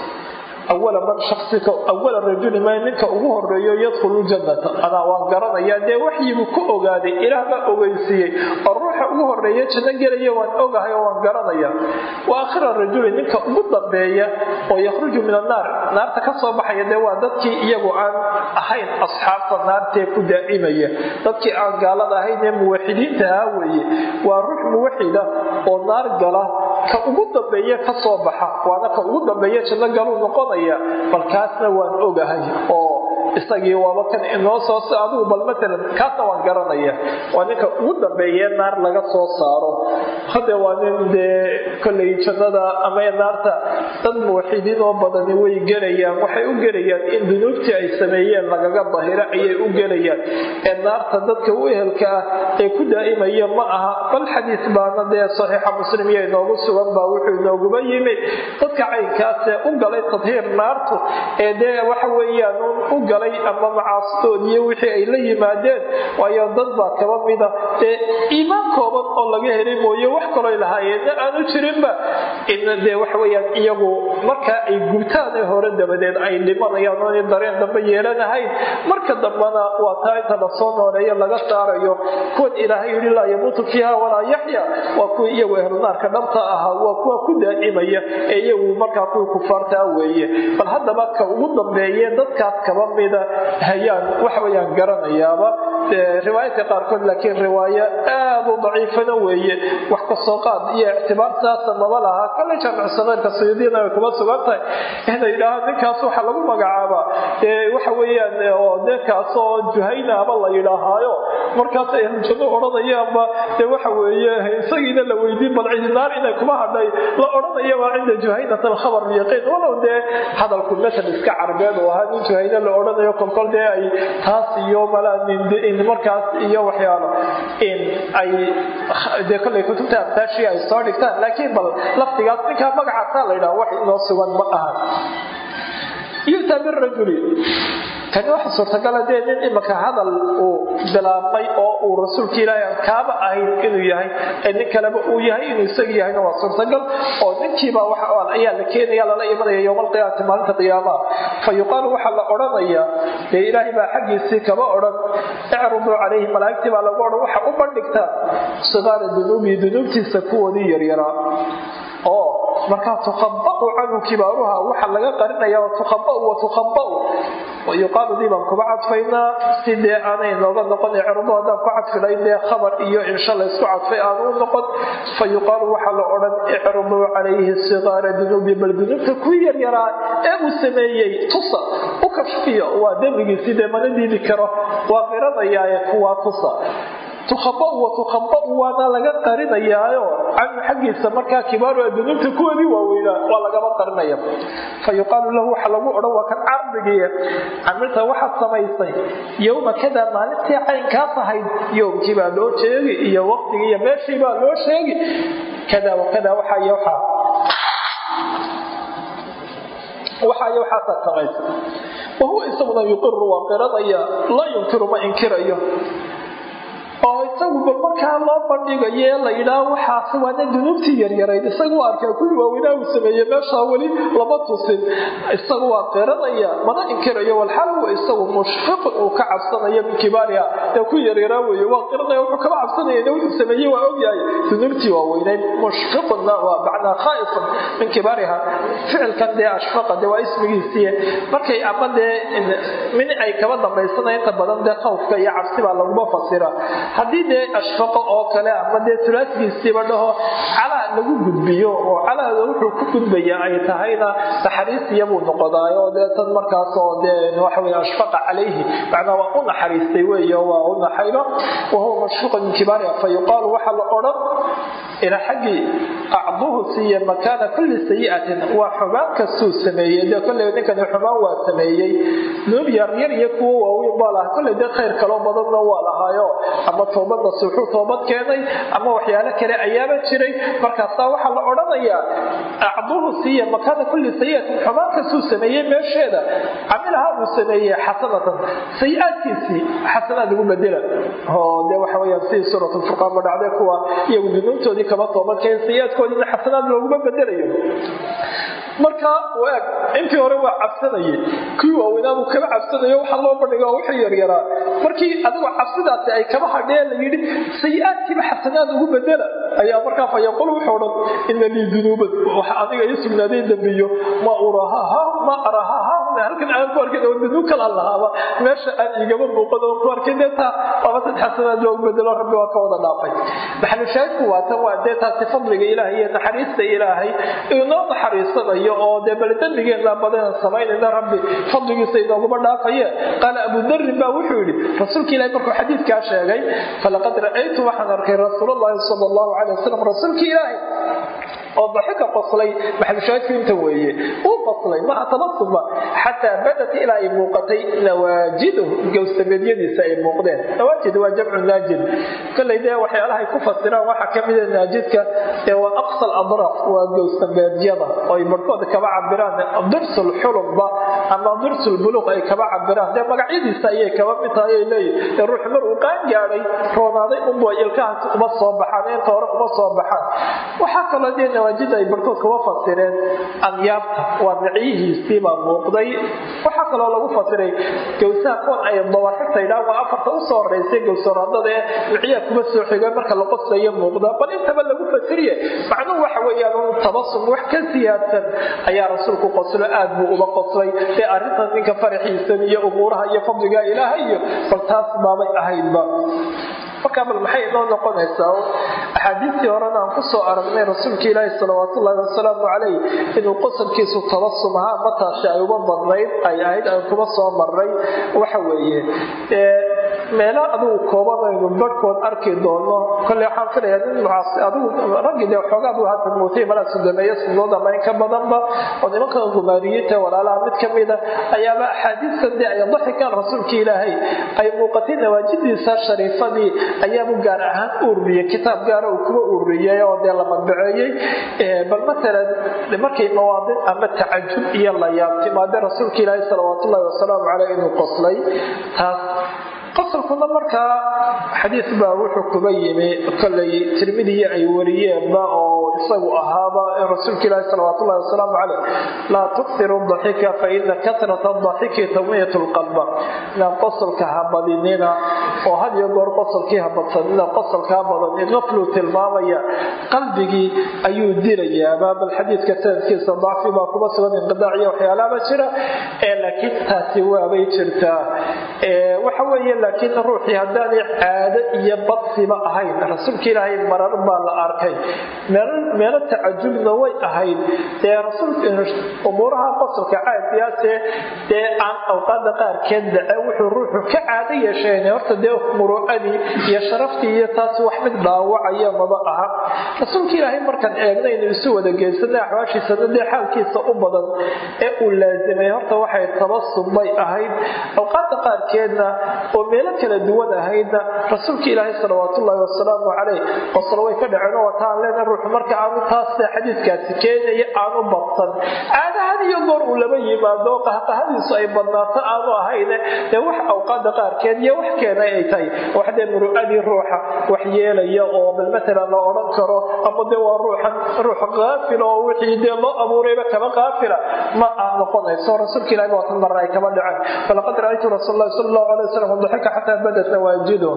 awala man shaksika awala rajuli ma ninka ugu horeeyo yadkhulu ljannata anaa waan garanayaa dee waxyigu ku ogaaday ilaah baa ogeysiiyey oo ruuxa ugu horeeya janno gelaya waan ogahay oo waan garanaya wa aakhira rajuli ninka ugu dambeeya oo yakhruju min annaar naarta ka soo baxaya dee waa dadkii iyagu aan ahayn asxaabta naartee ku daa'imaya dadkii aan gaalada ahayn ee muwaxidiinta ahaa weeye waa ruux muwaxida oo naar gala ka ugu dambeeya ka soo baxa waana ka ugu dambeeya janno galuu noqonaya balkaasna waan ogahay oo isagii waaba kan inoo soo adigu bal matalan kaasna waan garanaya waa ninka ugu dambeeye naar laga soo saaro hade waa nin dee kollay jannada ama naarta dad muwaxidiin oo badani way gelayaan waxay u gelayaan in dunuubtii ay sameeyeen lagaga dahiro ayay u gelayaan ee naarta dadka u ehelka ah ee ku daa'imaya ma aha bal xadiis baana dee saxiixa muslim iyo inoogu sugan baa wuxuu inooguba yimi dadka caynkaasee u galay tadhiir naartu ee dee waxa weeyaan u galay ama macaasidood iyo wixii ay la yimaadeen waayo dad baa kaba mida dee iimaan kooban oo laga helay mooye wax kaloo lahaayeenna aanu jirinba in dee waxaweyaan iyagu markaa ay gubtaan ee hore dabadeed ay dhimanayaan oona dareen dambe yeelanahayn marka dambena waa taa inta lasoo nooleeyo laga saarayo kuwan ilaahay yidhi laa yamuutu fiiha walaa yaxya waa kuwa iyagu ehlunaarka dhabta ahaa waa kuwa ku daa'imaya ee iyagu markaa kuwii kufaartaa weeye bal haddaba ka ugu dambeeye dadkaas kaba mida hayaan waxaweyaan garanayaaba riwaayadka qaarkood laakiin riwaayo aad u daciifana weeye wax kasoo qaad iyo ictibaartaasa maba lahaa kale jaamicsanaynka suyuudiyana way kuma sugan tahay inay yidhaahaan ninkaas waxa lagu magacaabaa dee waxa weeyaan oo ninkaas oo juhaynaaba la yidhaahaayo markaas ay hanjado odhanayaanba dee waxa weeye isagiina la weydiin bal cidinaar inay kuma hadhay la odhanayaba cinda juhaynat alkhabar yaqiin walow dee hadalku masal iska carbeed oo ahaa nin juhayna la odhanayo kolkol dee ay taas iyo malaa markaas iyo waxyaalo in ay dee kollay kutubta amtaashii ay soo dhigtaan laakiin bal laftigaas ninkaa magacaasaa la yidhaha wax inoo sugan ma aha yu'ta birajuli kani waxa suurtagala dee nin imaka hadal uu bilaabmay oo uu rasuulka ilaahay aan kaaba ahayn inuu yahay ee nin kaleba uu yahay inuu isaga yahayna waa suurtagal oo ninkiiba waxa ayaa la keenaya lala imanaya yowma alqiyaamati maalinta qiyaamaha fa yuqaalu waxaa la odhanayaa dee ilaahay baa xaggiisii kaba odhan icruduu calayhi malaa'igtii baa lagu odhan waxa u bandhigtaa sigaara dunuubii dunuubtiisa kuwoodii yaryaraa oo markaa tukhabau canhu kibaaruha waxa laga qarinaya tukhabau wa tukhabau yuqaalu dii baan kuba cadfaynaa si dee aanay nooga noqon icrado haddaan ku cadfilayn dee khabar iyo insha laysku cadfay aanu u noqon fa yuqaalu waxaa la odhan icraduu calayhi sigaara dunuubi bal dunuubta ku yaryaraa ee uu sameeyey tusa u kashfiyo waa dembigiisi dee mana diidi karo waa qiranayaaye kuwaa tusa tukhabau wa tukhabau waana laga qarinayaayo canhu xaggiisa markaa kibaaru dunuubta kuwoodii waaweynaa waa lagaba qarinaya fa yuqaalu lahu waxa lagu odhan waa kan cardigiiya camilta waxaad samaysay yowma kada maalintii caynkaas ahayd yowmkii baa loo sheegi iyo waqtigii iyo meeshii baa loo sheegi kada wakada waxaa iyo waxaa waxaa iyo waxaasaad samaysay wahuwa isaguna yuqiru waa qiranaya laa yunkiru ma inkirayo oo isaguba markaa loo bandhigayo ee la yidhaaho waxaasi waana dunuubtii yaryarayd isagu arkaa kuwii waaweynaa uu sameeyey meeshaa weli lama tusin isagu waa qiranaya mana inkirayo walxaal huwa isagu mushfiqun uu ka cabsanayo min kibaariha ee ku yaryaraa weeye waa qiranaya wuxuu kaba cabsanaya wuxuu sameeyey waa ogyahay dunuubtii waaweynayd mushfiqunna waa macnaa khaa'ifun min kibaariha ficilkan dee ashfaqa dee waa ismigiisii markay ama dee min ay kaba dambaysanaya inta badan dee khawfka iyo cabsi baa laguma fasira haddii dee ashfaqo oo kale ama dee tulaasgiisiiba dhaho calaa lagu gudbiyo oo calaada wuxuu ku gudbaya ay tahayna naxariisiyabuu noqodaayo dee tan markaas oo dee waxawey ashfaqa calayhi macnaa waa u naxariistay weeye waa u naxayba wahuwa mashfuuqun min kibaariha fa yuqaalu waxaa la odhan ila xaggii acduhu siiya makaana kulli sayi'atin waa xumaan kastuu sameeyey dee kolley ninkani xumaan waa sameeyey nuub yaryar iyo kuwo waaweyn baa lahaa kolley dee khayr kaloo badanna waa lahaayo ama toobadna suuxuu toobad keenay ama waxyaalo kale ayaaba jiray markaasaa waxaa la odhanayaa acduhu siiya makaana kulli sayi'atin xumaan kastuu sameeyey meesheeda camilaha uu sameeyey xasanatan sayi-aadkiisii xasanaad lagu bedela oo dee waxa weyaan sidii suuratulfurqaan ba dhacday kuwa iyagu dunuubtoodii kaba toobadkeen sayi-aadkoodiina xasanaad looguma bedelayo marka waag intii hore waa cabsanayay kuwii waaweynaabu kaba cabsanayo waxaa loo bandhiga wixii yaryaraa markii adigoo cabsidaasi ay kaba hadhee la yidhi sayi-aadkiiba xasanaad ugu bedela ayaa markaa fa yaquul wuxuu dhan ina lii dunuuban waxa adiga ii sugnaaday dembiyo ma urahaha ma arahaha halkan aan ku arkin oo dunuub kala lahaaba meesha aan igaba muuqan oo ku arkin dee taa waaba sad xasanaad loogu bedelo rabbi waa ka wada dhaafay maxalu shaahidku waa tan waa dee taasi fadliga ilaahay iyo naxariista ilaahay inoo naxariisanayo oo dee bal dembigeenna badan samaynayna rabbi fadligiisa inooguma dhaafaye qaala abu darin baa wuxuu yidhi rasuulka ilahi markuu xadiidkaa sheegay falaqad ra'aytu waxaan arkay rasuulllahi sal allahu calay wasalam rasuulka ilaahi oo daxika qoslay maxalushaahidku inta weeye uu qoslay maha tabasuma xataa badat ilaa ay muuqatay nawaajiduhu gowsameedyadiisa ay muuqdeen nawaajid waa jamcu naajid kolley dee waxyaalahay ku fasiraan waxaa ka mida naajidka ee waa aqsa adraf waa gowsameedyada oo ay barhkooda kaba cabiraan dirsul xulubba ama dirsul buluuq ay kaba cabiraan dee magacyadiisa ayay kaba mid tahay ay leeyihin ee ruux mar uu qaan gaadhay roonaaday unbu ilkahaas uma soo baxaan inta hore uma soo baxaan waxaa kaloo dee nawaajida ay barhkood kuma fasireen anyaabta waa micyihiisii baa muuqday waxaa kaloo lagu fasiray gowsaha kuwan ay dawaxigta idhaan waa afarta usoo horeysay gowsaraadada ee micyaha kuma soo xiga marka la qoslayo muuqda bal intaba lagu fasiriye macnuhu waxa weeyaan un tabasum wax ka siyaadsan ayaa rasuulku qoslo aad buu uga qoslay ee arrintan ninka faraxiisan iyo umuuraha iyo fadliga ilaahay iyo bal taas baabay ahaydba markaa bal maxay inoo noqonaysaa axaadiistii horena aan kusoo aragnay rasuulka ilaahi salawaatullaahi wasalaamu calayh inuu qosalkiisu tabasum ahaa mataasi ay uga badnayd ay ahayd aan kuma soo marray waxa weeye meelo adigu koobanaynu barhkood arki doono kolley waxaan filayaa nin mucaasi adigu raggii dee xoogaad u hadda muutay malaa sudameeyo sunood ama in ka badanba oo nimanka gumaariyiinta walaalaha mid ka mida ayaaba axaadiistan dee ay daxikaan rasuulka ilaahay ay muuqatay nawaajidiisa shariifadii ayaabu gaar ahaan u ururiyey kitaab gaara uu kuwa ururiyey oo dee la madbaceeyey bal matalan markay mawaadic ama tacajub iyo la yaab timaade rasuulka ilaahay salawaatullahi wasalaamu caleyh inuu qoslay taas qosolkuna markaa xadiis baa wuxuu kuba yimi kolay tirmidiyi ay wariyeenba oo isagu ahaaba in rasuulka ilaahi salawaatullahi wasalaamu caleyh laa tuksiru daxika fa ina kasrata daxiki tamiyat lqalba inaan qosolka habadinina oo had iyo goor qosolkii habadsanina qosolkaa badan qafluu tilmaamaya qalbigii ayuu dilayaaba bal xadiidka sanadkiisa dacfi baa kuba sugan inqidaac iyo waxyaalaaba jira laakiin taasi waabay jirtaa waxa weeye laakiin ruuxii haddaanay caado iyo badsiba ahayn rasuulka ilaahay marar baa la arkay meelo tacajubna way ahayd dee umuuraha qosolka caadiyaase dee aan awqaada qaarkeed dhace wuxuu ruuxu ka caado yeesheen horta dee muruucadii iyo sharaftii iyo taas wax mid dhaawacaya maba aha rasuulka ilaahay markaan eegnaynu isu wada geysana axwaashiisana dee xaalkiisa u badan ee uu laasimay horta waxay tabasub bay ahayd awqaada qaarkeedna oo meelo kala duwan ahaydna rasuulka ilaahay salawaatullaahi wasalaamu caleyh qosol way ka dhaceen oo wataan leena ruuxu marka aanu taas xadiidkaasi keenaya aanu badsan caadahan iyo goor uu laba yimaado qahqahadiisu ay badnaato aanu ahayne dee wax awqaada qaarkeed iyo wax keenay ay tahay wax dee muru'adii ruuxa wax yeelaya oo bal matalan la odhan karo ama dee waa ruuxan ruux qaafila oo wixii dee loo abuurayba kaba qaafila ma ah noqonayso rasuulka ilahi waatan marna ay kaba dhaceen falaqad ra'aytu rasuul allahi sala allahu alay wasalam ضحك حتى بدت نواجده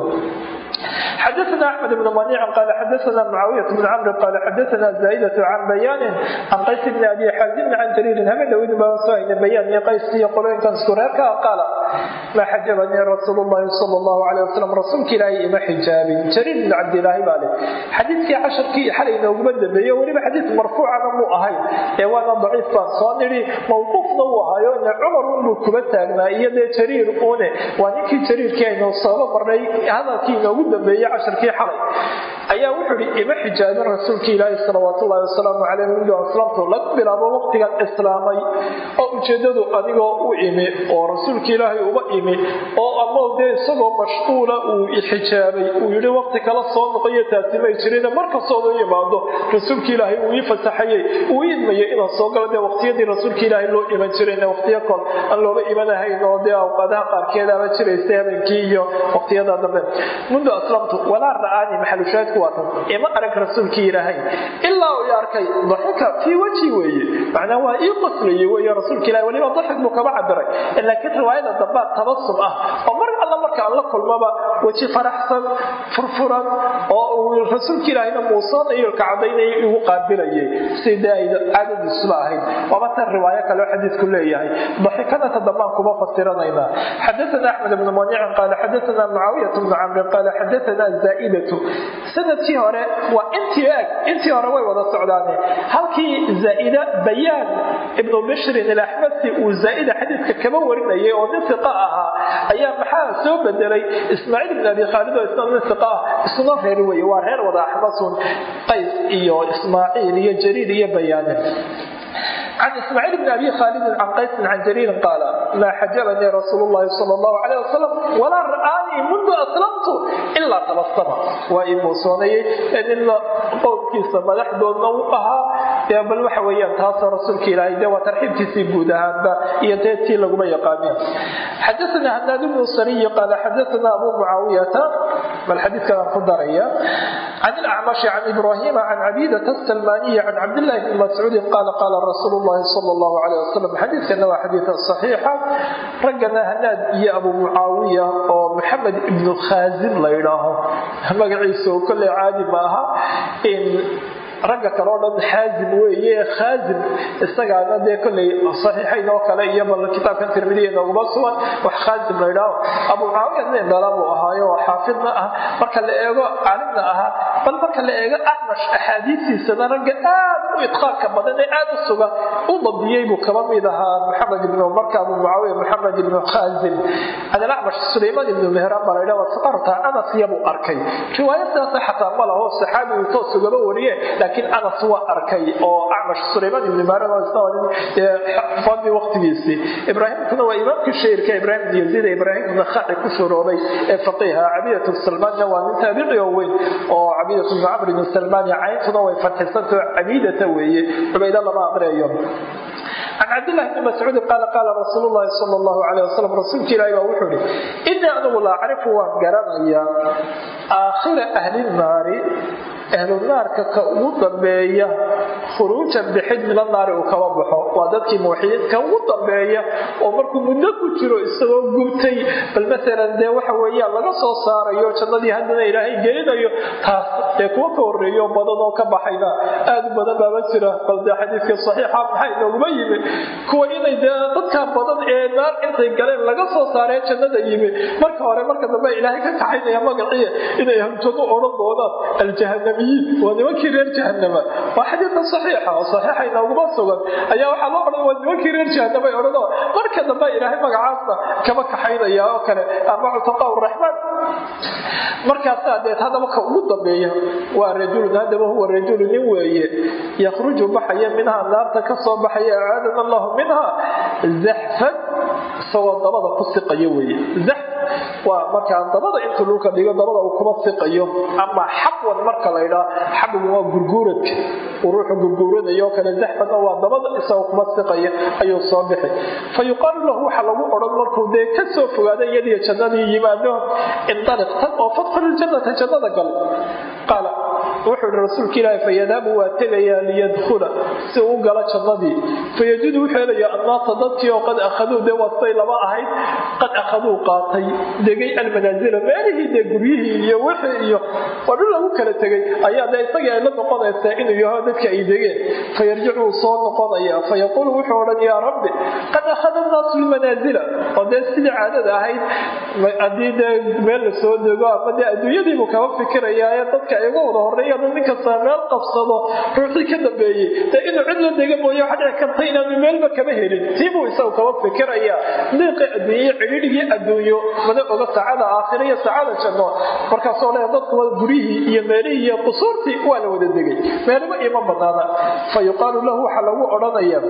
حدثنا أحمد بن منيع قال حدثنا معاوية بن عمرو قال حدثنا زائدة عن بيان عن قيس بن أبي حازم عن جرير هم داود ما وصاين بيان قيس يقولون كان سكراك قال ما حجبني رسول الله صلى الله عليه وسلم رسول كلاي ما حجابي جرير بن عبد الله بالي حديث في عشر كي حلي نوجد بيه ولما حديث مرفوع عن مو أهي وانا ضعيف صانري موقوف نوها ان عمر بن كبتاغنا يد جرير أونه ونكي جرير كاين صلى مرني هذا كي نوجد dambeeye casharkii xalay ayaa wuxuu ihi ima xijaabin rasuulka ilaahi salawaatullahi wasalaamu caleyh mundu aslamtu laga bilaabo waqtigan islaamay oo ujeedadu adigoo u imi oo rasuulka ilaahay uba imi oo ama dee isagoo mashquula uu xijaabay uu yidhi waqti kala soo noqoyo taasi may jirina markastooda u yimaado rasuulka ilaahay uu ii fasaxayey uu idmayay inaan soo galo dee waqtiyadii rasuulka ilaahay loo iman jirayna waqtiyo kol aan looba imanahayn oo dee awqadaha qaarkeedaaba jiraysa habeenkii iyo waqtiyada dambe mundu aslamtu walaa ra'aani maxalushaadku waa tan ima arag rasuulkii ilaahay ilaa uu arkay daxika fii wajhi weeye macnaa waa ii qoslayey weeye rasuulka ilahay weliba daxik buu kaba cabiray laakiin riwaayada dambaa tabasum ah oo mar alla marka aan la kulmaba weji faraxsan furfuran oo uu rasuulka ilaahayna muusoonayolka cadaynaya igu qaabilayay sida ay caadadiisuba ahayd waaba tan riwaayo kale oo xadiidku leeyahay daxikada ta dambaan kuma fasiranaynaa xadaana axmed bnu maniicin qaala xadaana mucaawiyat bnu camrin qaala xadaana zaaidatu sanadkii hore waa intii eg intii hore way wada socdaane halkii zaaida bayaan ibnu bishrin ilaxmasi uu zaaida xadiidka kaba warinayay oo nin iqa ahaa ayaa maxaa soo bedelay ismaaciil ibn abi khaalid oo isna nin iqa ah isuna reer weye waa reer wada axmasun qays iyo ismaaciil iyo jariir iyo bayaane عن إسماعيل بن أبي خالد عن قيس عن جرير قال ما حجبني رسول الله صلى الله عليه وسلم ولا رآني منذ أسلمت إلا تبسم وإن موسوني إن قول كيس مدح دون نوقها يا بل وحويا تاسى رسولك إلهي دي وترحيب تسيبودها يتيتي لقم يقامين حدثنا هناد بن الصري قال حدثنا أبو معاوية والحديث كان خضرية عن الأعمش عن إبراهيم عن عبيدة السلمانية عن عبد الله بن مسعود قال قال رسول الله صلى الله عليه وسلم حديث كان حديث صحيحة رجنا هناد يا أبو معاوية ومحمد بن خازن لا يراه مقعيسو كل عادي معها إن ragga kale oo dhan xaazim weeye khaazim isagaana dee kolley saxiixayn oo kale iyo bal kitaabkan tirmidiya nooguma sugan wax khaazim la yidhaaho abu mucaawiya nin dhala buu ahaayo oo xaafidna ah marka la eego caalimna ahaa bal marka la eego acmash axaadiistiisana ragga aad u idqaarka badan ee aad u suga u dabdiyey buu kaba mid ahaa maxamed ibnu marka abu mucaawiya maxamed ibnu khazim can alacmash sulaymaan ibnu mehraan baa laydhaha saarta anas yabuu arkay riwaaya sidaasa xataa ma laho saxaabigu toos ugaba wariye laakiin anas waa arkay oo acmash sulaymaan ibnu mehraan fadli waqtigiisii ibraahimkuna waa imaamkii shahirka ibraahim ibn yaziid ee ibraahim ibn khaci ku shuroobay ee faqiiha cabidatu salmaanna waa nin taabici oo weyn oo cabidatu ibnu camr ibn salmaan cayntuna way fatxisantao cabidata weeye cubayda lama aqriyayo can cabdillahi bni mascuudin qaala qaala rasuulu llahi sala allahu caleyh wasalam rasuulka ilaahi baa wuxuu ihi innii anigu la acrifu waan garanayaa aakhira ahli nnaari ahlu naarka ka ugu dambeeya khuruujan bixid min annaari uu kaba baxo waa dadkii muwaxidiinka ugu dambeeya oo markuu muddo ku jiro isagoo gubtay bal maalan dee waxa weeyaan laga soo saarayo jannadii haddana ilaahay gelinayo taas dee kuwa ka horreeyo badan oo ka baxayna aad u badan baaba jira bal dee xadiidka saxiixa maxay nooguma yimi kuwa inay dee dadka badan ee naar intay galeen laga soo saaree jannada yimi marka hore marka dambe ilaahay ka kaxaynaya magaciya inay hamjado odhan doonaan aljahanamiyiin waa nimankii reer jahanama waa xadiidka saxiixa oo saxiixa inooguma sugan ayaa waxaa loo odhan waa nimankii reer jahanamay odhanoo marka dambe ilaahay magacaasna kama kaxaynaya oo kale ama cutaqaa raxmaan markaasaa deed haddaba ka ugu dambeeya waa rajulun haddaba huwa rajulu nin weeye yakhruju baxaya minhaa naarta ka soo baxaya acaadana allahu minha zaxfan isagoo dabada ku siqayo weeye zax waa markaa dabada intuu dhulka dhigo dabada uu kuma siqayo ama xabwan marka la ydhaa xabwan waa gurguuradka uu ruuxu gurguuranayo kale zaxfanna waa dabada isagoo kuma siqaya ayuu soo bixi fa yuqaalu lahu waxa lagu odhan markuu dee ka soo fogaada iyadiyo jannadii yimaado indaliq tag oo fadfal iljannata jannada gal qaala wuxuu ihi rasuulka ilaahi fayadaabu waa tegayaa liyadkhula si uu galo jannadii fayajidu wuxuu helayaa annaasa dadkii oo qad akhaduu dee waatay laba ahayd qad akhaduu qaatay degay almanaasila meelihii dee guryihii iyo wixii iyo waa dhul lagu kala tegay ayaa dee isagii ay la noqonaysaa inuu yaho dadka ay degeen fayarjicu wuu soo noqonaya fayaquulu wuxuu odhan yaa rabbi qad akhada annaasu lmanaasila oo dee sidii caadada ahayd haddii dee meel la soo dego ama dee adduunyadiibuu kaba fikirayaa ee dadka ay uga wada horreeya nin kasta meel qabsado ruuxii ka dambeeyey dee inuu cid la dega mooye waxa dhici karta inaanu meelba kama helin tiibuu isagu kaba fikiraya liiqi adduunye cidhiidhigii adduunyo mana oga saacada aakhira iyo saacada janno markaasoo le dadku guryihii iyo meelihii iyo qusuurtii waa la wada degay meelaba ima banaana fa yuqaalu lahu waxaa lagu odhanaya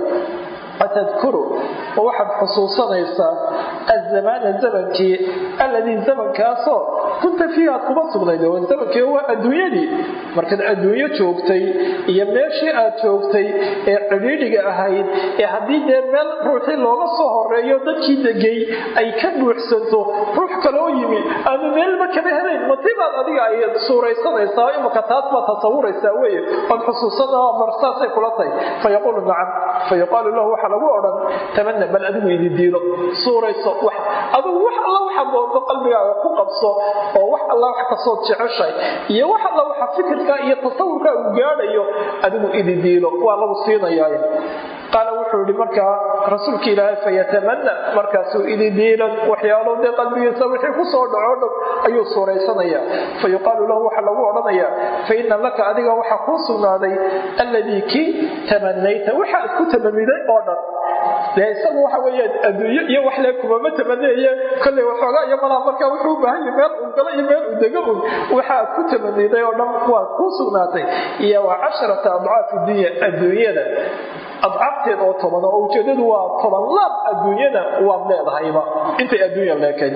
atadkuru ma waxaad xusuusanaysaa azamaana zamankii alladii zamankaasoo kunta fiihi aad kuma sugnayd zamankii waa adduunyadii markaad adduunyo joogtay iyo meeshii aad joogtay ee cidhiidhiga ahayd ee haddii dee meel ruuxii looga soo horeeyo dadkii degay ay ka buuxsanto ruux kaloo yimi aanu meelba kama helayn matibaad adiga ay suuraysanaysaa imaka taas baad tasawuraysaa weye ood xusuusana marsaasay kula tahay fayaquulu nacam fayuqaalu lahu waxaa lagu odhan tamana bal adigu idi diilo suurayso adigu wax alla waxa doonto qalbigaaga ku qabso oo wax alla wax kasood jeceshay iyo wax alla waxa fikirka iyo tasawurkaa uu gaadhayo adigu idi diilo waa lagu siinayaa qaala wuxuu yihi markaa rasuulka ilaahay fayatamana markaasuu idi diilan waxyaalo dee qalbigiisa wixii kusoo dhaco dhow ayuu suuraysanaya fayuqaalu lahu waxaa lagu odhanayaa faina laka adiga waxaa kuu sugnaaday alladii kii tamanayta waxaad ku tamaniday oo dhan dee isagu waxa weeyaan adduunyo iyo wax lee kumama tamaneeye kolley waxoogaa iyo malaa markaa wuxuu u baahan yahay meel uu galo iyo meel uu dego un waxaad ku tamaniday oo dhan waa kuu sugnaatay iyo waa casharata adcaafi dunya adduunyada adcaabteed oo toban oo ujeedadu waa toban laab adduunyada waad leedahayba intay adduunya leekayd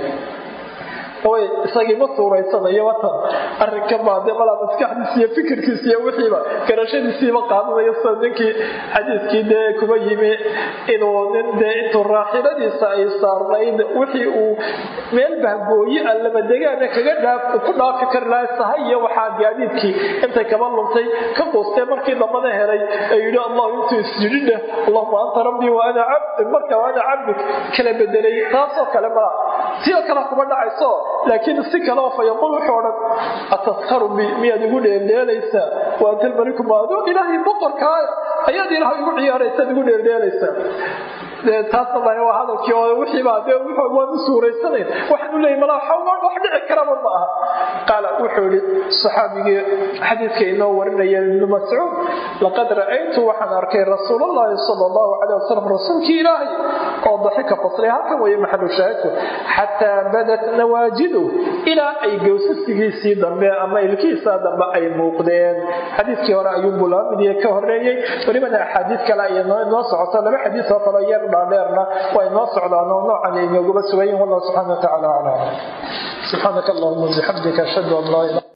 way isagii ma suuraysanayo watan arrinka baade malaa maskaxdiis iyo fikirkiis iyo wixiiba garashadiisiiba qaadanayo sida ninkii xadiiskii dee kuma yimi inuu nin dee intuu raaxiladiisa ay saarnayd wixii uu meel bahgooye a labadegaana kaga ku dhaafi kari lahay sahay iyo waxaa gaadiidkii intay kaba luntay ka quustee markii dambana helay ee yidhi allahu intuu isjidhidheh allahuma anta rabbii wa ana cabdi marka wa ana cabdik kala bedelay taasoo kale malaa sidoo kale kuma dhacayso laakiin si kaleo fa yaquul wuxuu odhan ataskharu bi miyaad igu dheeldheelaysaa wa anta almaliku maaduu ilaahay boqorkaaya ayaad ilaah igu ciyaaraysaad igu dheeldheelaysaa taasna waa hadalkii oo wixiibaa dee waan u suuraysanayn waxaan u leeyay malaa wax dhici karaba ma aha qaala wuxuu yihi saxaabigii xadiidka inoo warinaya ibnu mascuud laqad ra'aytu waxaan arkay rasuulallahi sala allahu caleyh wasalam rasuulkii ilaahay oo daxika qoslay halkan weeye maxalu shaahidku xataa badat nawaajidu ilaa ay gowsasigiisii dambe ama ilkihiisa dambe ay muuqdeen xadiidkii hore ayuunbuu laba midiye ka horeeyey welibana axaadiid kale ay inoo socoto laba xadiis oo kaleo yar dhaadheerna waa inoo socdaan oo noocan ay inoogaba sugayin wallahu subxana wa tacala aclam subxaanaka allahuma bixamdika ashhadu an laa ilaha